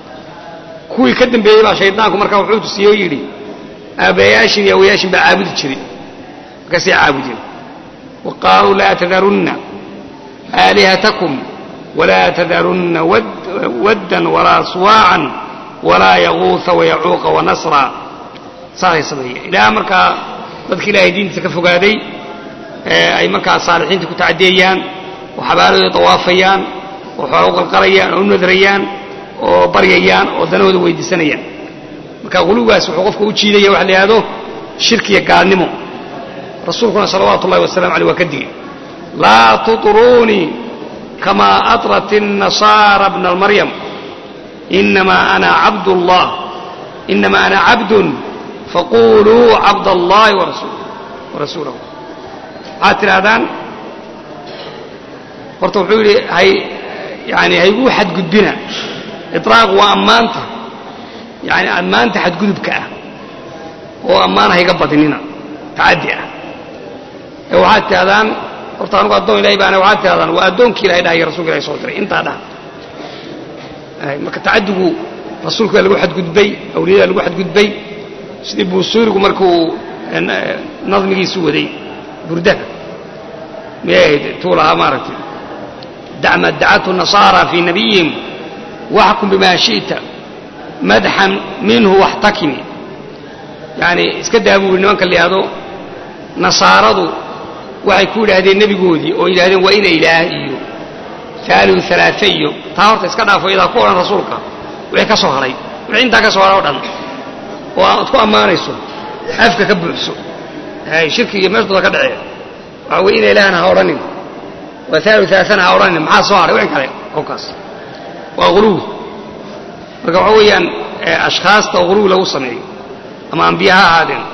kuwii ka dambeeyey baa shaydaanku markaa wuxuu tusiyey oo yidhi aabbayaashin iyo awayaashin baa caabudi jiray markaasay caabudeen wa qaaluu laa tadarunna aalihatakum walaa tadarunna waddan walaa suwaacan walaa yaquuha wayacuuqa wanasra saasay sameeyeen ilaa markaa dadka ilaahay diintiisa ka fogaaday ay markaa saalixiinta ku tacadiyayaan oo xabaalahooda dawaafayaan oo xoola u qalqalayaan oo u nadrayaan oo baryayaan oo danahooda weydiisanayaan marka hulugaas wuxuu qofka u jiidaya waxa la yidhahdo shirkiya gaalnimo rasuulkuna salawaatu ullahi wasalamu aleyh waa ka digay laa tuطruunii kamaa atrat الnasaara bna maryam inamaa ana cabd اllah inamaa ana cabdun faquluu cabd allahi warasuulahu waxaad tidhahdaan horta wuxuu yidhi hay yani hayguu xadgudbina iطraaq waa ammaanta yani ammaanta xadgudubka ah oo ammaan hayga badinina tacaddi ah ee waxaad tidhahdaan horta anugu addoon ilahay baana waxaad tidhahdaan waa addoonkii ilahay dhahay rasulka ilahay soo diray intaa dhaha marka tacaddigu rasuulka waa lagu xadgudbay awliyada lagu xadgudbay sidii buusuurigu markuu nadmigiisu waday burdaha miyay ahayd tuu lahaa maaragtay dacma dacathu nasaara fii nabiyihim waxkum bima shi'ta madxan minhu waxtakimi yani iska daa buu yidhi nimanka la yidhahdo nasaaradu waxay ku yidhaahdeen nebigoodii oo yidhahdeen waa ina ilaah iyo aaliu alaaa iyo taa horta iska dhaafo iyadaa ku odhan rasuulka wixii ka soo haray wixii intaa ka soo haray o dhan oo aad ku ammaanayso afka ka buuxso shirki iyo meeshdooda ka dhacee waxaa weye ina ilaahna ha odhanin waa aaliu alaaana ha odhanin maxaa soo haray wixii kale qofkaas waa huluwi marka waxaa weeyaan ashkhaasta huluwi lagu sameeyo ama ambiye ha ahaadeen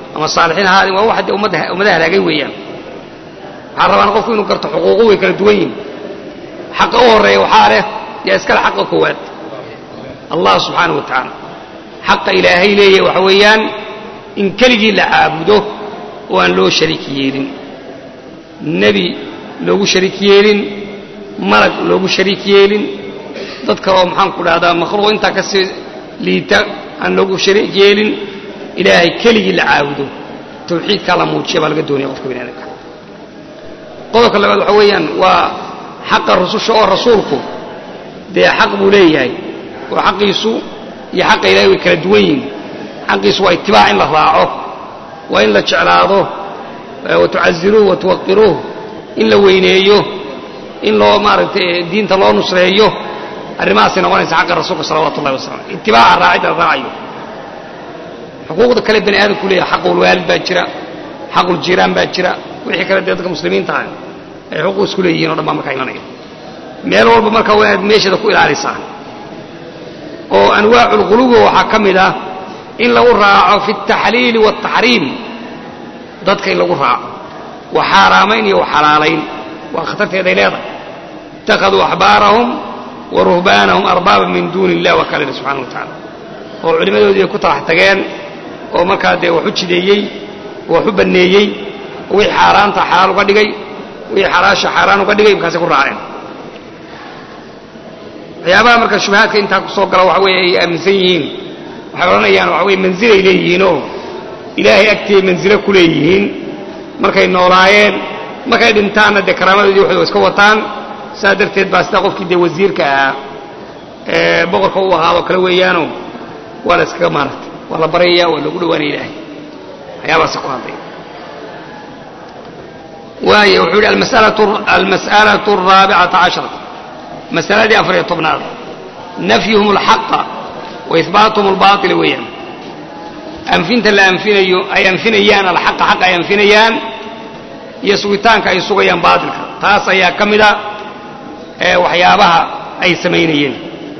ama saalixiin ha ahaadeen waa wax dee ummadda ummadaha halaagay weeyaan waxaa rabaan qofku inuu garto xuquuqu way kala duwan yihin xaqa u horreeya waxaa leh yaa iskale xaqa koowaad allah subxaanahu wa tacaala xaqa ilaahay leeyahy waxa weeyaan in keligii la caabudo oo aan loo shariik yeelin nebi loogu shariik yeelin malag loogu shariik yeelin dad kaleoo maxaan ku dhahdaa makhluuq intaa ka sii liita aan loogu shariik yeelin ilaahay keligii la caabudo tawxiidkaa la muujiya baa laga doonaya qofka bini aadamka qodobka labaad waxa weeyaan waa xaqa rususha oo rasuulku dee xaq buu leeyahay oo xaqiisu iyo xaqa ilahay way kala duwan yihin xaqiisu waa itibaac in la raaco waa in la jeclaado watucaziruuh watuwaqiruuh in la weyneeyo in loo maaragtay diinta loo nusreeyo arrimahaasay noqonaysa xaqa rasuulka salawatu ullahi wasalam itibaaca raacidda la raacayo xuquuqda kale bani aadamku leeyahay xaqulwaalid baa jira xaquljiiraan baa jira wixii kale dee dadka muslimiinta ah ay xuquuq isku leeyihiin o dhan baa markaa imanaya meel walba markaa waa inaad meesheeda ku ilaalisaa oo anwaaculquluwi waxaa ka mid ah in lagu raaco fi altaxliili waaltaxriim dadka in lagu raaco wa xaaraamayn iyo wa xalaalayn waa khatarteeday leedahay ittakhaduu axbaarahum wa ruhbaanahum arbaaba min duuni illah waa kalena subxana wa tacala oo culimmadoodii ay ku talax tageen oo markaa dee wax u jideeyey oo wax u banneeyey oo wixii xaaraanta xalaal uga dhigay wixii xalaasha xaaraan uga dhigay markaasay ku raaceen waxyaabaha marka shubahaadka intaa ku soo gala waxa weeye ay aaminsan yihiin waxay odhanayaan waxa weye mansilay leeyihiinoo ilaahay agtiiay mansilo ku leeyihiin markay noolaayeen markay dhintaanna dee karaamadoodii waxay iska wataan saa darteed baa sidaa qofkii dee wasiirka ahaa ee boqorka u ahaadoo kale weeyaano waa la iskaga maaragtay waa la baryaya waa loogu dhawaanaya ilaahay waxyaabahaasa ku hadlay waayo wuxuu yidhi almas'alatu araabicata cashara masaladii afariyo tobnaad nafyuhum alxaqa wa ihbaatuhum albaaila weeyaan anfinta la anfinayo ay anfinayaan alxaqa xaqa ay anfinayaan iyo sugitaanka ay sugayaan baatilka taas ayaa ka mida ee waxyaabaha ay samaynayeen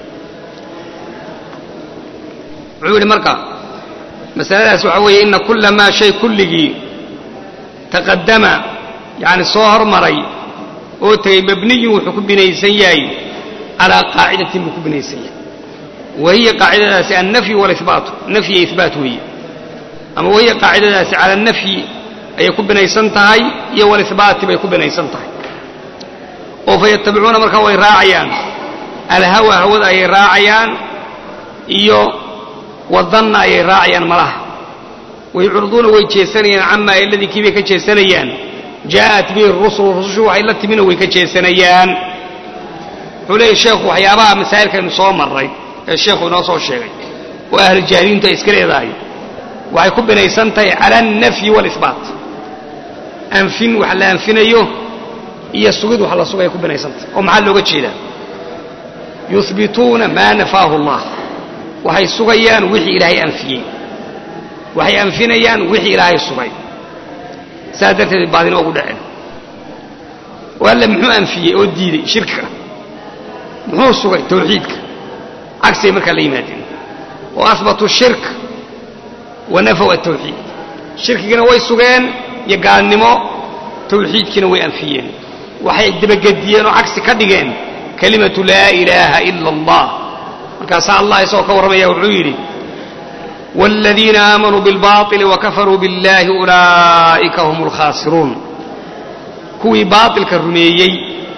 wuxuu yidhi marka masaladaas waxaa weeye ina kula maa shay kulligii taqadama yani soo hormaray oo tegey mabniyun wuxuu ku binaysan yahay calaa qaacidatin buu ku binaysan yahay wa hiya qaacidadaasi annafyi walibaatu nafyi iyo ibaat weeye ama wahiya qaacidadaasi cala nafyi ayay ku binaysan tahay iyo walibaati bay ku binaysan tahay oo fayatabicuuna markaa way raacayaan alhawa hawada ayay raacayaan iyo wadanna ayay raacayaan malaha wayucriduuna way jeesanayaan camaa eladii kii bay ka jeesanayaan jaa'at bihi rusul rusushu waxay la timina way ka jeesanayaan wuxuu leeyahy sheekhu waxyaabaha masaa'ilkaynu soo marray ee sheekhu inoo soo sheegay oo ahlu jaahiliintu ay iska leedahay waxay ku binaysan tahay cala alnafyi waalibaat anfin wax la anfinayo iyo sugid wax la sugaya ku binaysan tahay oo maxaa looga jeedaa yuhbituuna maa nafaahu allah waxay sugayaan wixii ilaahay anfiyey waxay anfinayaan wixii ilaahay sugay saas darteed baadina ugu dhaceen oo alle muxuu anfiyey oo diiday shirkiga muxuu sugay tawxiidka cagsay markaa la yimaadeen oo ahbatuu shirk wa nafow atawxiid shirkigina way sugeen iyo gaalnimo tawxiidkiina way anfiyeen waxay dabagediyeen oo cagsi ka dhigeen kalimatu laa ilaaha ila allah markaasaa allah isagoo ka warramaya wuxuu yidhi wاladiina aamanuu biاlbaطili wakafaruu biاllahi ulaa'ika hum اlkhaasiruun kuwii baaطilka rumeeyey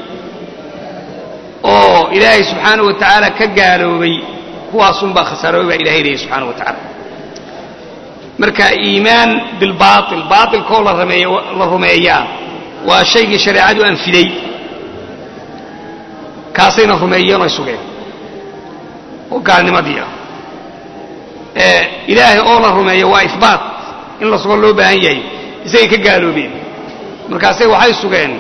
oo ilaahay subxaanaه wa tacaala ka gaaloobay kuwaasunbaa khasaaroobay baa ilahay leeyay subxaanaه wa tacaala marka iimaan bilbaaطil baaطilkoo la rumeeyaa waa shaygii shareecadu anfiday kaasayna rumeeyeen oo ay sugeen oo gaalnimadii ah ilaahay oo la rumeeyo waa ihbaat in la sugo loo baahan yahay isagay ka gaaloobeen markaasay waxay sugeen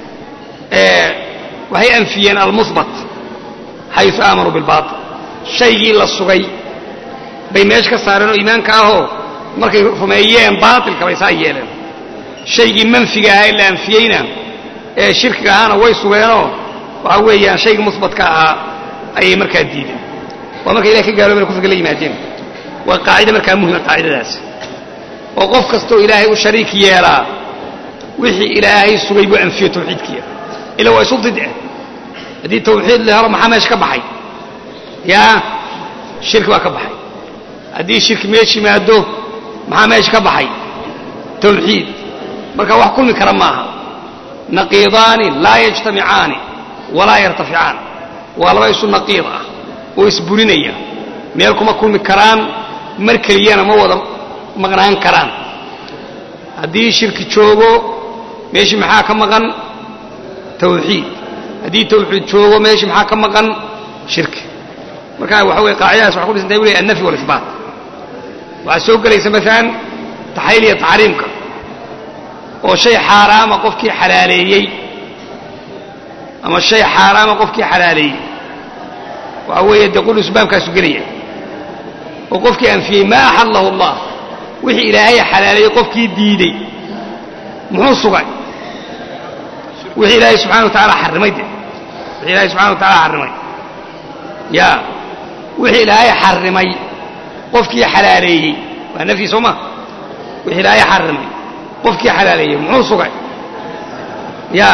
waxay anfiyeen almuhbat xayu aamanuu bilbaatil shaygii la sugay bay meesha ka saareen oo iimaanka ahoo markay rumeeyeen baatilka bay saa yeeleen shaygii manfiga ahaa ee la anfiyeyna ee shirkiga ahaana way sugeenoo waxaa weeyaan shaygii muhbatka ahaa ayay markaa diideen waa markay ilahay ka gaaloobeen kufriga la yimaadeen waa qaacida markaa muhima qaacidadaasi oo qof kastoo ilaahay u shariik yeelaa wixii ilaahay sugay buu anfiyo tawxiidkiya ila waa isu didce haddii tawxiid la helo maxaa meesha ka baxay yaa shirki baa ka baxay haddii shirki meesha yimaado maxaa meesha ka baxay tawxiid marka wax kulmi kara maaha naqiidaani laa yajtamicaani walaa yartaficaan waa laba isu naqiid ah oo isburinaya meel kuma kulmi karaan mar keliyana ma wada maqnaan karaan haddii shirki joogo meeshii maxaa ka maqan tawxiid haddii tawxiid joogo meeshii maxaa ka maqan shirki marka waxa weye qaacidadaas waxay ku dhisantahay wuli annafyi walisbaat waxaa soo gelaysa maalan taxayl iyo taxriimka oo shay xaaraama qofkii xalaaleeyey ama shay xaaraama qofkii xalaaleeyey waxa weeye dee qul isbaabkaasu gelaya oo qofkii anfiyey maa axallahu allah wixii ilaahay xalaaleeyey qofkii diidey muxuu sugay wixii ilaahay subxana wa tacaala xarrimay de wixii ilaahay subxana wa tacaala xarrimay ya wixii ilaahay xarrimay qofkii xalaaleeyey waa nafyi soo ma wixii ilaahay xarrimay qofkii xalaaleeyey muxuu sugay ya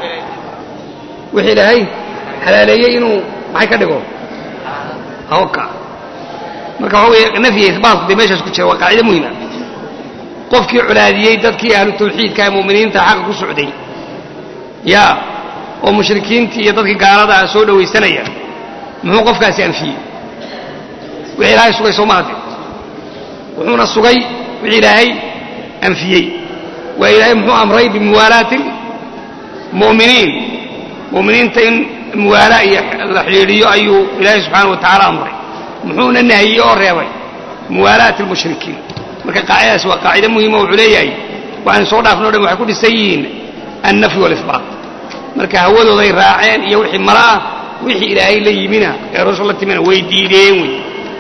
wixii ilaahay xalaaleeyey inuu maxay ka dhigo hawka marka waxa weeye nafyi isbaat dee meeshaas ku jira waa qaacida muhima qofkii colaadiyey dadkii ahlu tawxiidka ee mu'miniinta xaqa ku socday ya oo mushrikiintii iyo dadkii gaalada ah soo dhowaysanaya muxuu qofkaasi anfiyey wixii ilaahay sugay soo maade wuxuuna sugay wixii ilaahay anfiyey waa ilaahay muxuu amray bimuwaalaati mu'miniin mu'miniinta in muwaalaa iyo la xidhiidhiyo ayuu ilaahay subxaana wa tacaala amray muxuuna nahiyey oo reebay muwaalaati almushrikiin marka qaacidadaas waa qaacide muhima wuxuu leeyahay waxaan soo dhaafno o dhan waxay ku dhisan yihiin annafyi walisbaat marka hawadooday raaceen iyo wixii mala ah wixii ilaahay la yimina ee rasul la timina way diideen wey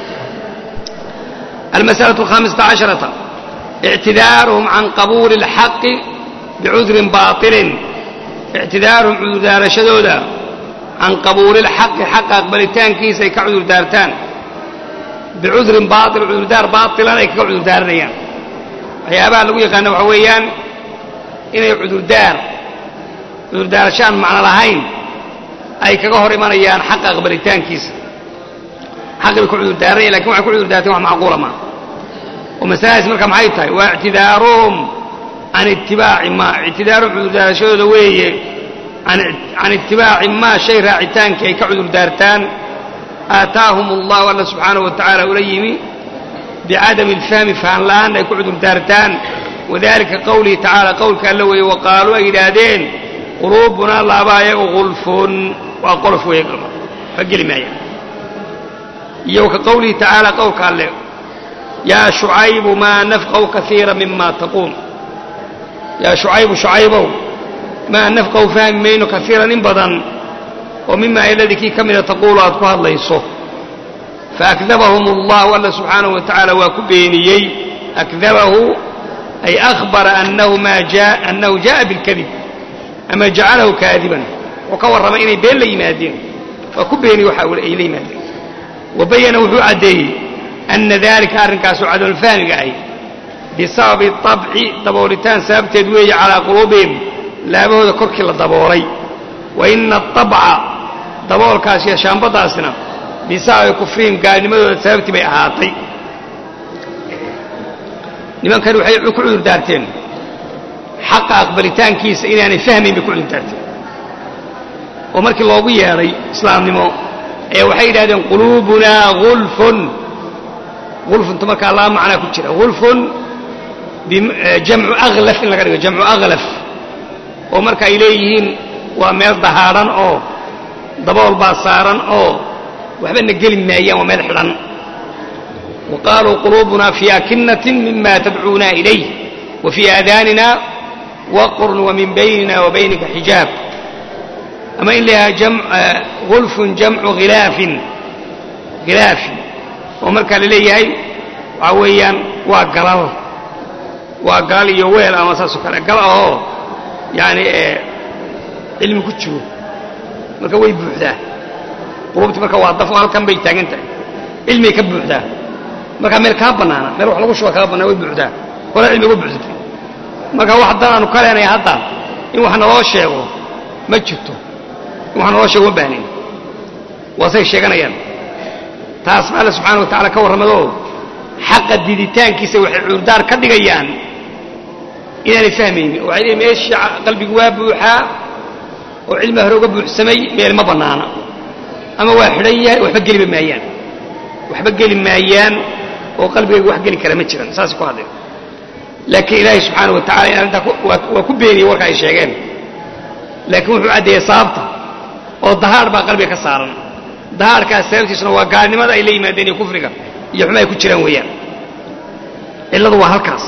almas'alaة alkhamisata casharata ictidaaruhum can qabuuli اlxaqi bicudrin baaطilin ictidaaruhum cudurdaarashadooda can qabuuli اlxaqi xaqa aqbalitaankiisa ay ka cudurdaartaan bicudrin baail cudurdaar baailan ay kaga cudurdaaranayaan waxyaabaha lagu yaqaana waxa weeyaan inay cudurdaar cudurdaarashaan macno lahayn ay kaga hor imanayaan xaqa aqbalitaankiisa xaqi bay ku cudurdaaranaya lakin waxay ku cudurdaarteen wax macquula maaha oo masaladaas marka maxay tahay waa ictidaaruhum can itibaaci maa ictidaaruhum cudurdaarashadooda weeye can itibaaci maa shay raacitaankii ay ka cudurdaartaan aataahum allahu alla subxaanahu wa tacaala ula yimi bicadami alfahmi fahan la'aan ay ku cudurdaartaan wadalika qowlihi tacaala qowlka alla weeye wa qaaluu ay yidhaahdeen quluubunaa laabaayagu gulfun waa qolof weeye ka geli maayaan iyo ka qowlihi tacaala qowlka alle yaa shucaybu maa nafqahu kaiira mima taquul yaa shucaybu shucaybow maa nafqahu fahmi mayno kaiiran in badan oo mima iladii kii ka mida taquulu aad ku hadlayso faakdabahum allahu alla subxaanahu wa tacaala waa ku beeniyey akdabahu ay ahbara annahu jaءa bilkadib ama jacalahu kaadiban wuxuu ka warramay inay been la yimaadeen waa ku beeniyey waxa ay la yimaadeen wa bayana wuxuu caddeeyey ana dalika arrinkaasoo cadolfahmiga ahy bisababi طabci daboolitaan sababteed weeye calaa quluubihim laabahooda korkii la daboolay wa ina aطabca daboolkaas iyo shaambadaasna bisababi kufrihim gaalnimadooda sababtii bay ahaatay nimankani waxay ku cudurdaarteen xaqa aqbalitaankiisa inaanay fahmayn bay ku cudurdaarteen oo markii loogu yeedhay islaamnimo ayaa waxay yidhahdeen quluubunaa gulfun gulfuntu markaa laba macnaa ku jira gulfun jamcu aklaf in laga dhigo jamcu aklaf oo marka ay leeyihiin waa meel dahaadhan oo dabool baa saaran oo waxbana geli maayaan waa meel xidhan wa qaaluu quluubunaa fii akinatin mima tadcuuna ilayh wa fii aadaanina waqrun wa min baynina wa baynika xijaab ama in layahaa gulfun jamcu hilaafin hilaafin oo markaa la leeyahay waxaa weeyaan waa galal waa galal iyo weel ama saasoo kale gal ahoo yaani cilmi ku jiro marka way buuxdaa qulubti marka waa daf halkan bay taagan tahay cilmigay ka buuxdaa markaa meel kaa bannaana meel wax lagu shuba kaa bannaan way buuxdaa hore cilmi uga buuxsatay marka wax haddaan aanu ka leenahay hadda in wax naloo sheego ma jirto in wax naloo sheego ma baahnayn waasay sheeganayaan taas ma alla subxaana wa tacala ka warramadoo xaqa diditaankiisa waxay cuurdaar ka dhigayaan inaanay fahmaynin oo waxay leeyiin meesha qalbigu waa buuxaa oo cilmiga hore uga buuxsamay meel ma bannaana ama waa xidhan yahay waxba geliba maayaan waxba geli maayaan oo qalbigayga wax geli kara ma jiran saasay ku hadleen laakiin ilaahay subxaana wa tacala in arrintaa waa ku beeniyey warka ay sheegeen laakiin wuxuu caddeeyey sababta oo dahaadh baa qalbiga ka saaran dahaadhkaas sababtiisuna waa gaalnimada ay la yimaadeen iyo kufriga iyo xuma ay ku jiraan weeyaan cilladu waa halkaas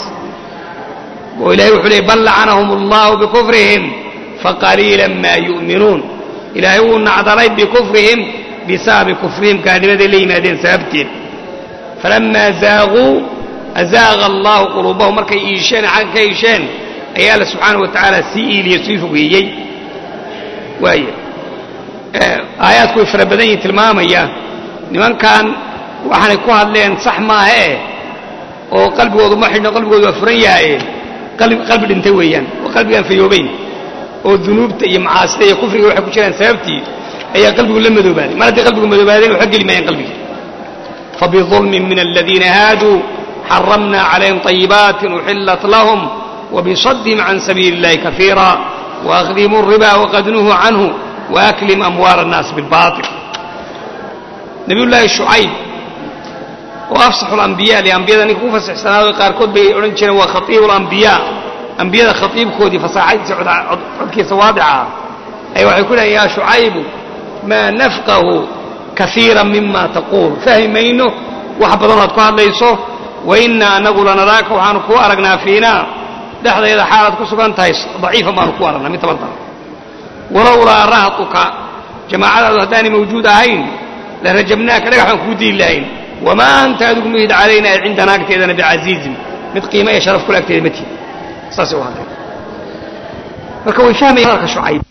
oo ilahay wuxuu leeyay bal lacanahum allahu bikufrihim faqaliila maa yu'minuun ilaahay wuu nacdalay bikufrihim bisababi kufrihim gaalnimaday la yimaadeen sababteed falamaa zaaquu azaaqa allahu quluubahum markay iisheen xagga ka iisheen ayaa alla subxaana wa tacaala sii iiliye sii fogeeyey waaya aayaadku way fara badan yihin tilmaamaya nimankan waxaanay ku hadleen sax maahee oo qalbigoodu ma xidhno qalbigoodu waa furan yahaye qalbi dhintay weeyaan oo qalbigaan fayoobayn oo dunuubta iyo macaasida iyo kufriga waxay ku jiraan sababtii ayaa qalbigu la madoobaaday mar hadday qalbigu madoobaadeen waxba geli maayaan qalbiga fabidulmin min aladiina haaduu xaramna calayhim طayibaatin uxillat lahum وبصدهم عن سبيل الله كثيرا وأخذهم الربا وقد نهوا عنه وأكلهم أموال الناس بالباطل نبي الله شعيب وأفصح الأنبياء لأنبياء أنك فسح سنة قاركود بي أولنشنا وخطيب الأنبياء أنبياء خطيب كودي فصاحب عدكي سوادعا أيوة يقول يا شعيب ما نفقه كثيرا مما تقول فهمينه وحبضنا تكون ليسو وإنا نقول نراك وحانكو أرقنا فينا dhexdayda xaalaad ku sugan tahay daciifa baanu ku aragnaa mid tabartara walowlaa rahatuka jamaacadaadu haddaanay mawjuud ahayn la rajabnaaka dhagax baan kuu diili lahayn wamaa anta adigu muhid calaynaa cindana agteedana bicasiizin mid qiima iyo sharaf kule agteeda ma tihin saasay u hadleen marka way fahmayaan hadalka shucayb